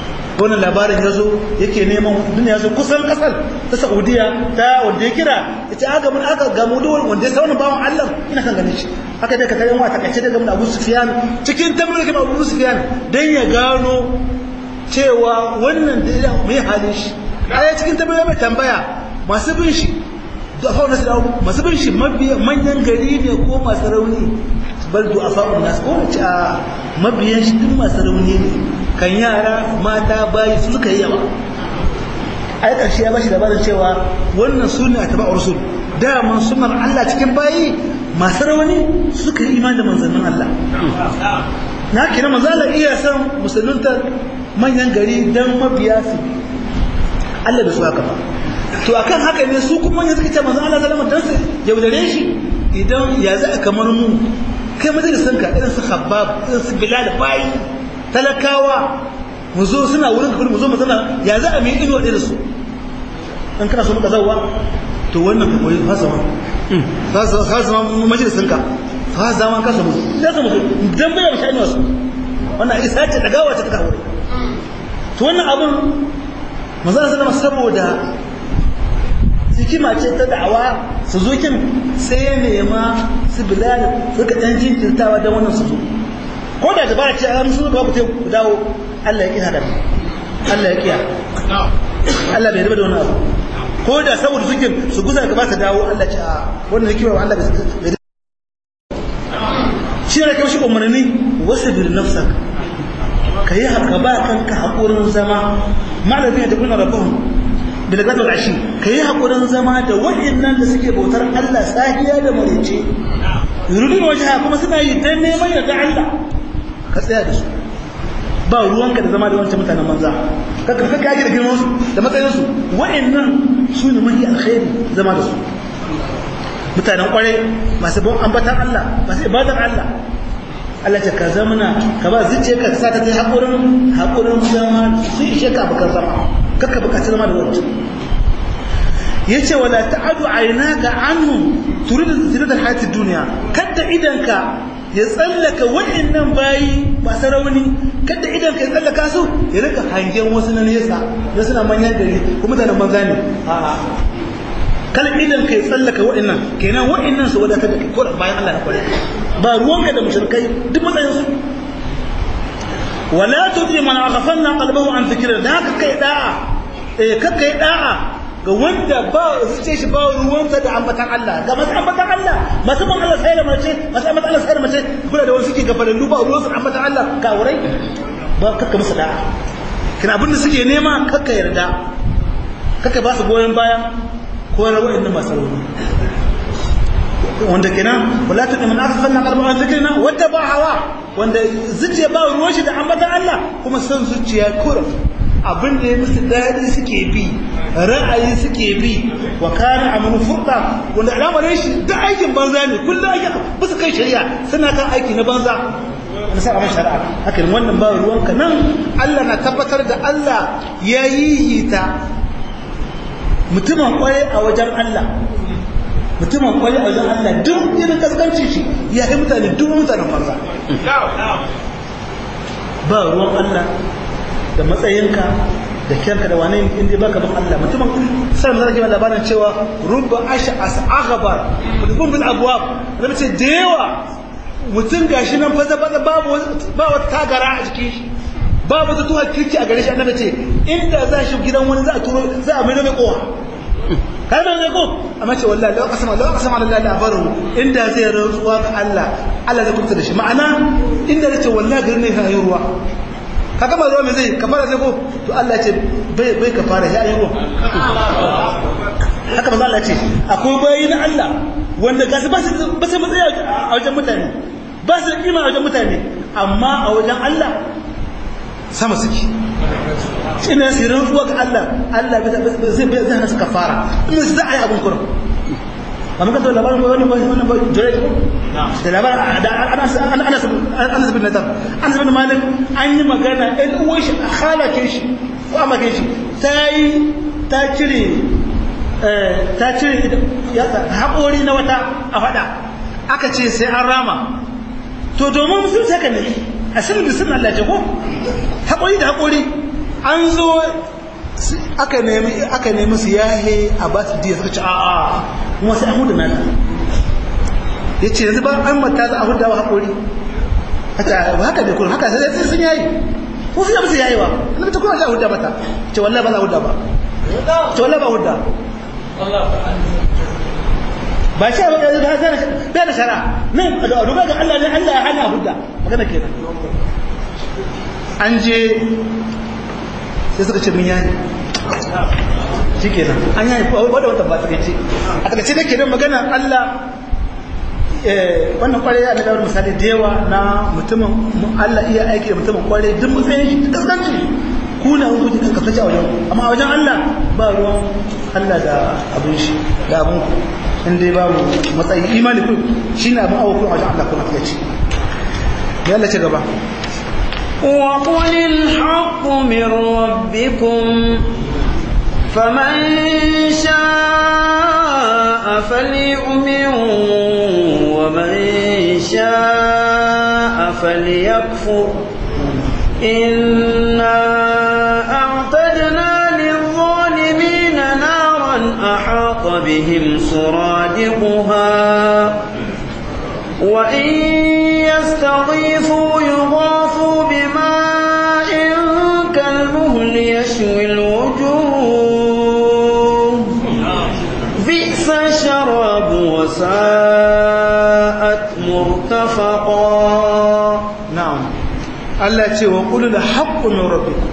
wannan labarin ya zo yake neman duniya zo kusan kasar ta saudiya ta wanda ya kira ya ce aga mun aka gamu da wanda ya sa wannan bawan allah ina kan ganin shi haka dai ka kayan wa takaice da gamu da abu sufiyan cikin tambayar da abu sufiyan dan ya gano cewa wannan da ya mai halin shi a cikin tambayar mai tambaya masu bin shi du'afa nasu da masu bin shi manyan gari ne ko masu rauni bal du'afa nasu ko wace a mabiyan shi duk masu rauni ne kan yara mata bayi su suka yi yawa ai karshe ya bashi labarin cewa wannan sunne a tabi'ur rasul daman sunnar Allah cikin bayi masu rauni suka yi imani da manzannin Allah na kira manzo Allah iya san musulunta manyan gari dan mabiya su Allah bai so haka ba to akan haka ne su kuma yanzu kace manzo Allah sallama dan su yaudare shi idan ya za kamar mu kai majalisan ka irin su Khabbab irin su Bilal bayi talakawa mu zo suna wurin ka mu zo mu zana ya za a mi ido da su an kana so muka zawa to wannan ka koyi fasama fasama majalisan ka fasama ka samu da samu dan bai mu sha'ani wasu wannan isa ce dagawa ta ta wuri to wannan abun manzo sallama saboda hikima ce ta da'awa su zo kin sai ya nema su bilal suka dan jinkirtawa dan wannan su zo ko da dabara ce an su ba ku ku dawo Allah ya kina da Allah ya kiya Allah bai riba da wannan abu ko da saboda suke su guza gaba ta dawo Allah ce a wannan hikima Allah bai shi ne kai shi umarni wasbir nafsak kai haka ba kanka hakurin zama malamin da kuna rabbuhum bilgatul ashi kai hakurin zama da waɗannan da suke bautar Allah sahiya da marice yurudun wajha kuma suna yi dan neman yarda Allah ka tsaya da su ba ruwanka da zama da wancan mutanen banza ka ka kaji da girman su da matsayin su waɗannan su ne mahi alkhairi zama da su mutanen kware masu bon ambatan Allah masu ibadar Allah Allah ce ka zamana ka ba zuciya ka sa ta ta haƙurin haƙurin zama sun ishe ka abokan zama kakka bukaci zama da wancan ya ce wala ta'adu ainaka anhum turidu zinatar hayatid duniya kadda idanka ya tsallaka waɗannan bayi masu rauni kadda idanka ya tsallaka su ya rika hangen wasu na nesa da suna manyan gari ko mutanen banza ne a'a kala idan kai tsallaka wa'annan kenan wa'annan su wadatar da kai ko bayan Allah na kware ba ruwanka da mushrikai duk matsayin su wala tudi man aghfalna qalbahu an dhikrina da haka kai da'a eh ka kai da'a ga wanda ba zuciya shi ba ruwansa da ambatan Allah ga masu ambatan Allah masu ban Allah sai da mace masu ambatan Allah sai da mace kula da wani suke gafalallu ba ruwansa da ambatan Allah ka wurai ba kakka musu da'a kina abin da suke nema kakka yarda kakka ba su goyon bayan ko na wa'in masu rauni wanda kenan wala ta min aghfalna qalban an zikrina wadda ba hawa wanda zuciya ba ruwan shi da ambatan Allah kuma san zuciya kurum abin da ya musu dadi suke bi ra'ayi suke bi wa kana amru furqa wanda al'amarin shi da aikin banza ne kullum ake ba su kai shari'a suna kan aiki na banza na sa abin shari'a haka wannan ba ruwanka nan Allah na tabbatar da Allah ya yi ta mutumin kwaye a wajen Allah mutumin kwaye a wajen Allah duk irin kaskanci shi ya yi mutane duk mutanen banza ba ruwan Allah da matsayinka da kyanka da wane inda baka bin Allah mutumin sai mun rage labarin cewa rubba ash'as aghbar mutum bil abwab da ce da yawa mutum gashi nan fa zaba babu ba wata tagara a jikin shi babu ta tuwa kirki a gare shi annabi ce inda za shi gidan wani za a turo za a mai mai kowa kai da ne ko amma ce wallahi law qasama law qasama lillahi la baru inda zai rantsuwa ga Allah Allah zai kubuta da shi ma'ana inda zai ce wallahi garin ne ya yi ruwa ka gama ruwa mai zai kafara sai ko to Allah ce bai bai kafara ya yi ruwa haka manzo Allah ce akwai bayi na Allah wanda gasu ba su ba su matsaya a wajen mutane ba su kima a wajen mutane amma a wajen Allah sama suke ina su rantsuwa ga Allah Allah zai bai zai hana kafara in su za a yi abin kurum ba muka da labarin wani ba wani ba jure ko da labarin da anas anas anas bin nadar anas bin malik an yi magana ɗan uwan shi a halake shi ko a make shi ta yi ta cire ta cire haƙori na wata a faɗa aka ce sai an rama to domin sun saka ne a sinin da sun Allah ce ko haƙori da haƙori an zo aka nemi aka nemi su yahe a ba su diya suka ce a'a kuma sai an hudu nana ya ce yanzu ba an mata za a hudu wa haƙori haka ba haka ne kuma haka sai sai sun yayi ko su yabi su yayi wa ina ta kuma za a hudu mata ce wallahi ba za a hudu ba ce wallahi ba hudu ba shi ba da ba zana bai da shara nan a duba ga Allah ne Allah ya hana hudda magana kenan an je sai suka ce mun yayi shi kenan an yayi wadda wata ba ta ce a takaice da kenan magana Allah wannan kwarai ya da misali da yawa na mutumin Allah iya aiki da mutumin kwarai duk matsayin shi kaskanci ku na hukunci kan kasace a wajen amma a wajen Allah ba ruwan Allah da abin shi da abin ku in dai babu matsayi imani ku shine abin awo ku a wajen Allah kuma kace ya Allah ce gaba وقل الحق من ربكم فمن شاء فليؤمن ومن شاء فليكفر إنا أعتدنا للظالمين نارا أحاط بهم سرادقها وإن يستغيثوا يغاثوا بماء كالمهل يشوي الوجوه بئس الشراب وساءت مرتفقا na'am Allah ce wa qul la haqqu min rabbikum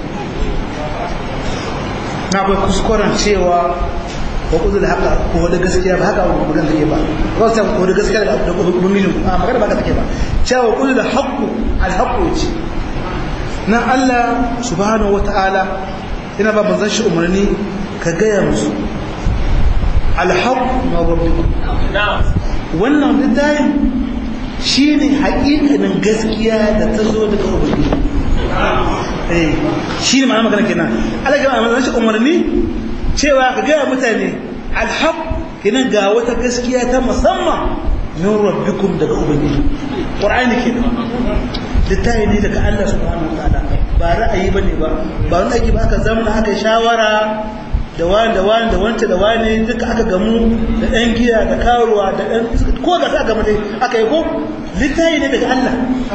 na bai kuskuren cewa wa qul la haqqa ko da gaskiya ba haka magana take ba ko sai ko da gaskiya da da ubangijin a magana ba haka take ba cewa wa qul la haqqu al haqqu ce nan Allah subhanahu wata'ala yana ba manzon shi umarni ka gaya musu al haqqu min rabbikum wannan littafin shi ne haƙiƙanin gaskiya da ta zo daga ubangiji eh shi ne ma'ana magana kenan Allah ya ma'ana shi umarni cewa ka ga mutane alhaq kenan ga wata gaskiya ta musamman min rabbikum daga ubangiji qur'ani kenan littafi ne daga Allah subhanahu wataala ba ra'ayi bane ba ba wani aiki ba aka zama aka shawara da wani da wani da wance da wani duka aka gamu da ɗan giya da karuwa da ɗan ko ga sa gama dai aka yi ko littayi ne daga Allah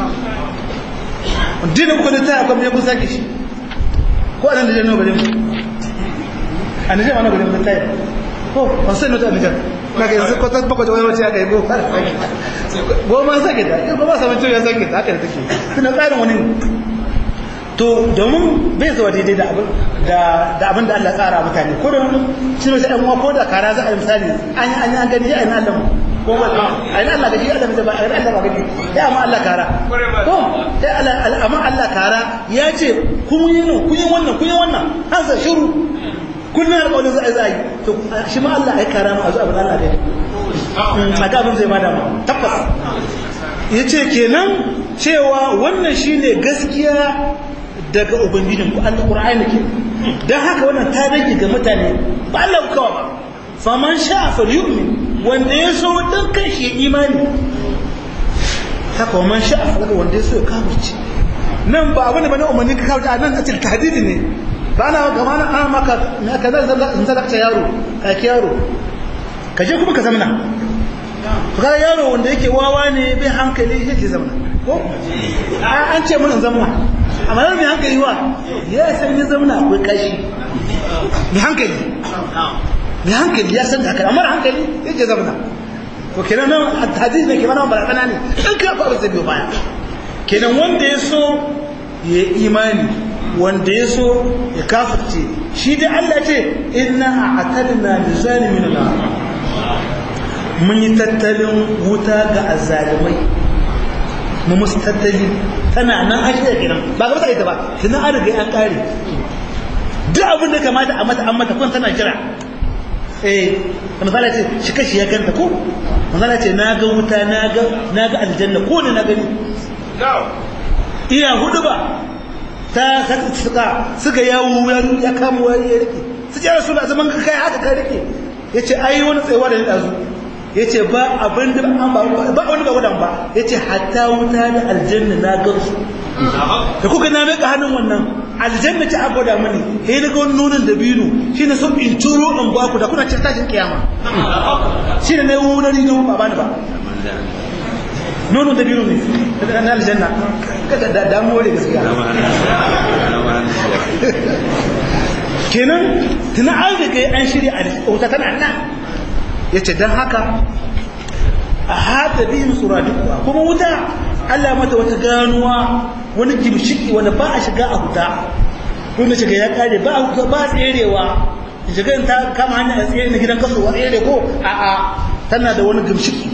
dinin ku littayi akwai mai kusa ki shi ko anan da jan nau garin a nijar wani garin littayi ko wasu sai nota a nijar na ga yanzu kwatar bakwai wani wace aka yi ko goma sake ta goma saman cewa sake ta haka da take suna tsarin wani to domin bai zuwa daidai da abin da abin da Allah tsara mutane ko da shi ne sai ko da kara za a yi misali an yi an yi an gani ya aina Allah ko ba a yi Allah gaji Allah ba a yi Allah ba gani ya amma Allah kara ko ya Allah amma Allah kara ya ce kun yi no kun yi wannan kun yi wannan har sa shiru kullun alƙawarin za a yi za a yi to shi ma Allah ai kara ma a zo abin Allah dai a ga abin zai ma dama tabbas yace kenan cewa wannan shine gaskiya daga ubangijin ku Allah Qur'ani ke dan haka wannan ta rage ga mutane ba Allah ku kawa ba faman sha'a falyu'min wanda ya so dan kan shi imani haka man sha'a daga wanda ya so ya kafirci nan ba abin da bane umarni ka kafirci a nan a cikin tahdidi ne ba na gama na an maka na ka zan zan zan yaro ka ki yaro ka je kuma ka zamna ka yaro wanda yake wawa ne bai hankali yake zamna ko an ce mun zamna amma yau mai hankali wa ya san ya zamana akwai kashi mai hankali mai hankali ya san da haka amma hankali ya ce zamana ko kenan nan hadisi ne ke mana barakana ne dan ka fa zai biyo baya kenan wanda ya so ya imani wanda ya so ya kafirce shi dai Allah ce inna a'tadna lizalimin nar mun yi tattalin wuta ga azzalimai mu musu tattali tana nan an shirya kenan ba ga mutane ta ba tunan an riga an kare duk abin da kamata a mata an mata kun tana jira eh misali ce shi kashi ya ganta ko misali ce na ga wuta na ga na ga aljanna ko ne na gani iya hudu ba ta suka suka yawo ya kama wani ya rike su ce rasu da zaman ka kai haka ka rike ya ce ai wani tsayawa da ni ɗazu ya ce ba abin da ba wani ba wadan ba ya ce hatta wuta da aljanna na gansu da kuka na meka hannun wannan aljanna ta abada mani sai na ga wani nonon dabino shi ne so in turo in ba ku da kuna cin tashin kiyama shi ne na yi wani rido ba ba ni ba nonon dabino ne na aljanna kada da damuwa da gaskiya kenan tuna an riga an shirya a wuta tana nan ya ce don haka a hata bihim suradiquha kuma wuta Allah mata wata ganuwa wani gimshiki wanda ba a shiga a huta wanda shiga ya kare ba a ba tserewa shiga ta kama hanya a tsere na gidan kaso wa tsere ko a a tana da wani gimshiki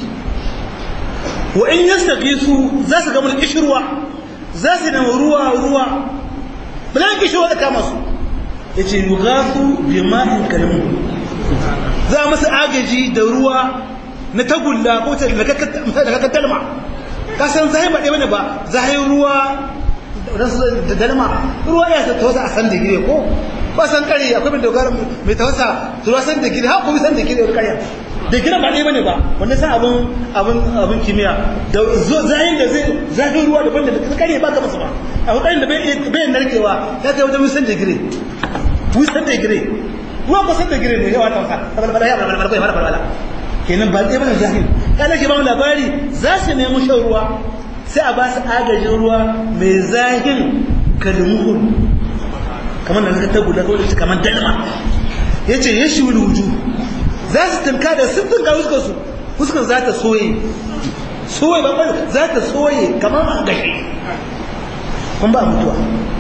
wa in yastaqisu za su ga mun kishirwa za su nemi ruwa ruwa bilan kishirwa da kama su yace yughasu bima'in kalamu za musu agaji da ruwa na tagulla ko ta daga dalma ka san zai ba ɗaya bane ba zai ruwa da dalma ruwa ya ta tawasa a san da gire ko ba san kare akwai mai dogara mai tawasa ruwa san da gire ha ko san da gire wani kare da gire ba ɗaya bane ba wanda san abun abun abun kimiyya da zayin da zai zafin ruwa daban da kare ba ka masa ba a hukarin da bai narkewa ya kai wajen wisan da gire wisan da gire ruwa ko san da gire ne yawa tawasa balbala ya balbala ko ya balbala kenan ba ɗaya bane zahiri kada ke ba mu labari za su nemi shan ruwa sai a ba su agajin ruwa mai zahin kalmuhun kamar da ta guda kawai su kamar dalma ya ce ya shi wuju za su tunka da sun tunka fuskar su fuskar za ta soye soye ba za ta soye kamar a gashi kun ba mutuwa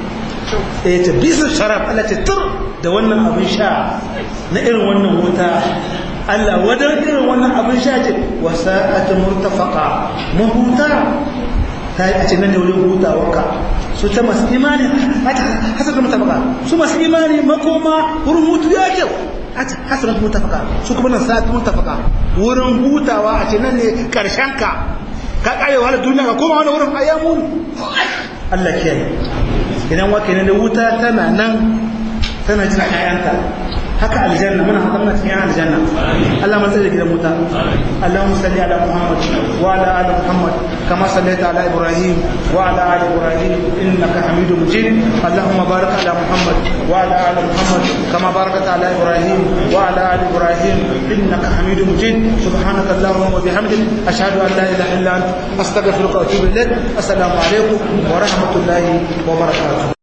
ya ce bisa sharaf Allah ce tur da wannan abin sha na irin wannan wuta Allah wadar irin wannan abin sha ce wasa'atu murtafaqa mahuta ta yi a ce nan da wurin hutawarka su ta masu imani hasar da mutafaka su masu imani makoma wurin hutu ya kyau a ce hasar da mutafaka su kuma nan sa'atu mutafaka wurin hutawa a ce nan ne karshen ka ka karewa da duniya ka koma wani wurin ayyamun Allah kiyaye idan wake ne da wuta tana nan tana jin ƴaƴanta haka aljanna muna haka muna cikin aljanna Allah man tsare gidan wuta Allahumma salli ala Muhammad wa ala ali Muhammad kama sallaita ala Ibrahim wa ala ali Ibrahim innaka Hamidum Majid Allahumma barik ala Muhammad wa ala ali Muhammad kama barakta ala Ibrahim wa ala ali Ibrahim innaka Hamidum Majid subhanaka Allahumma wa bihamdik ashhadu an la ilaha illa anta astaghfiruka wa atubu ilaik assalamu alaikum wa rahmatullahi wa barakatuh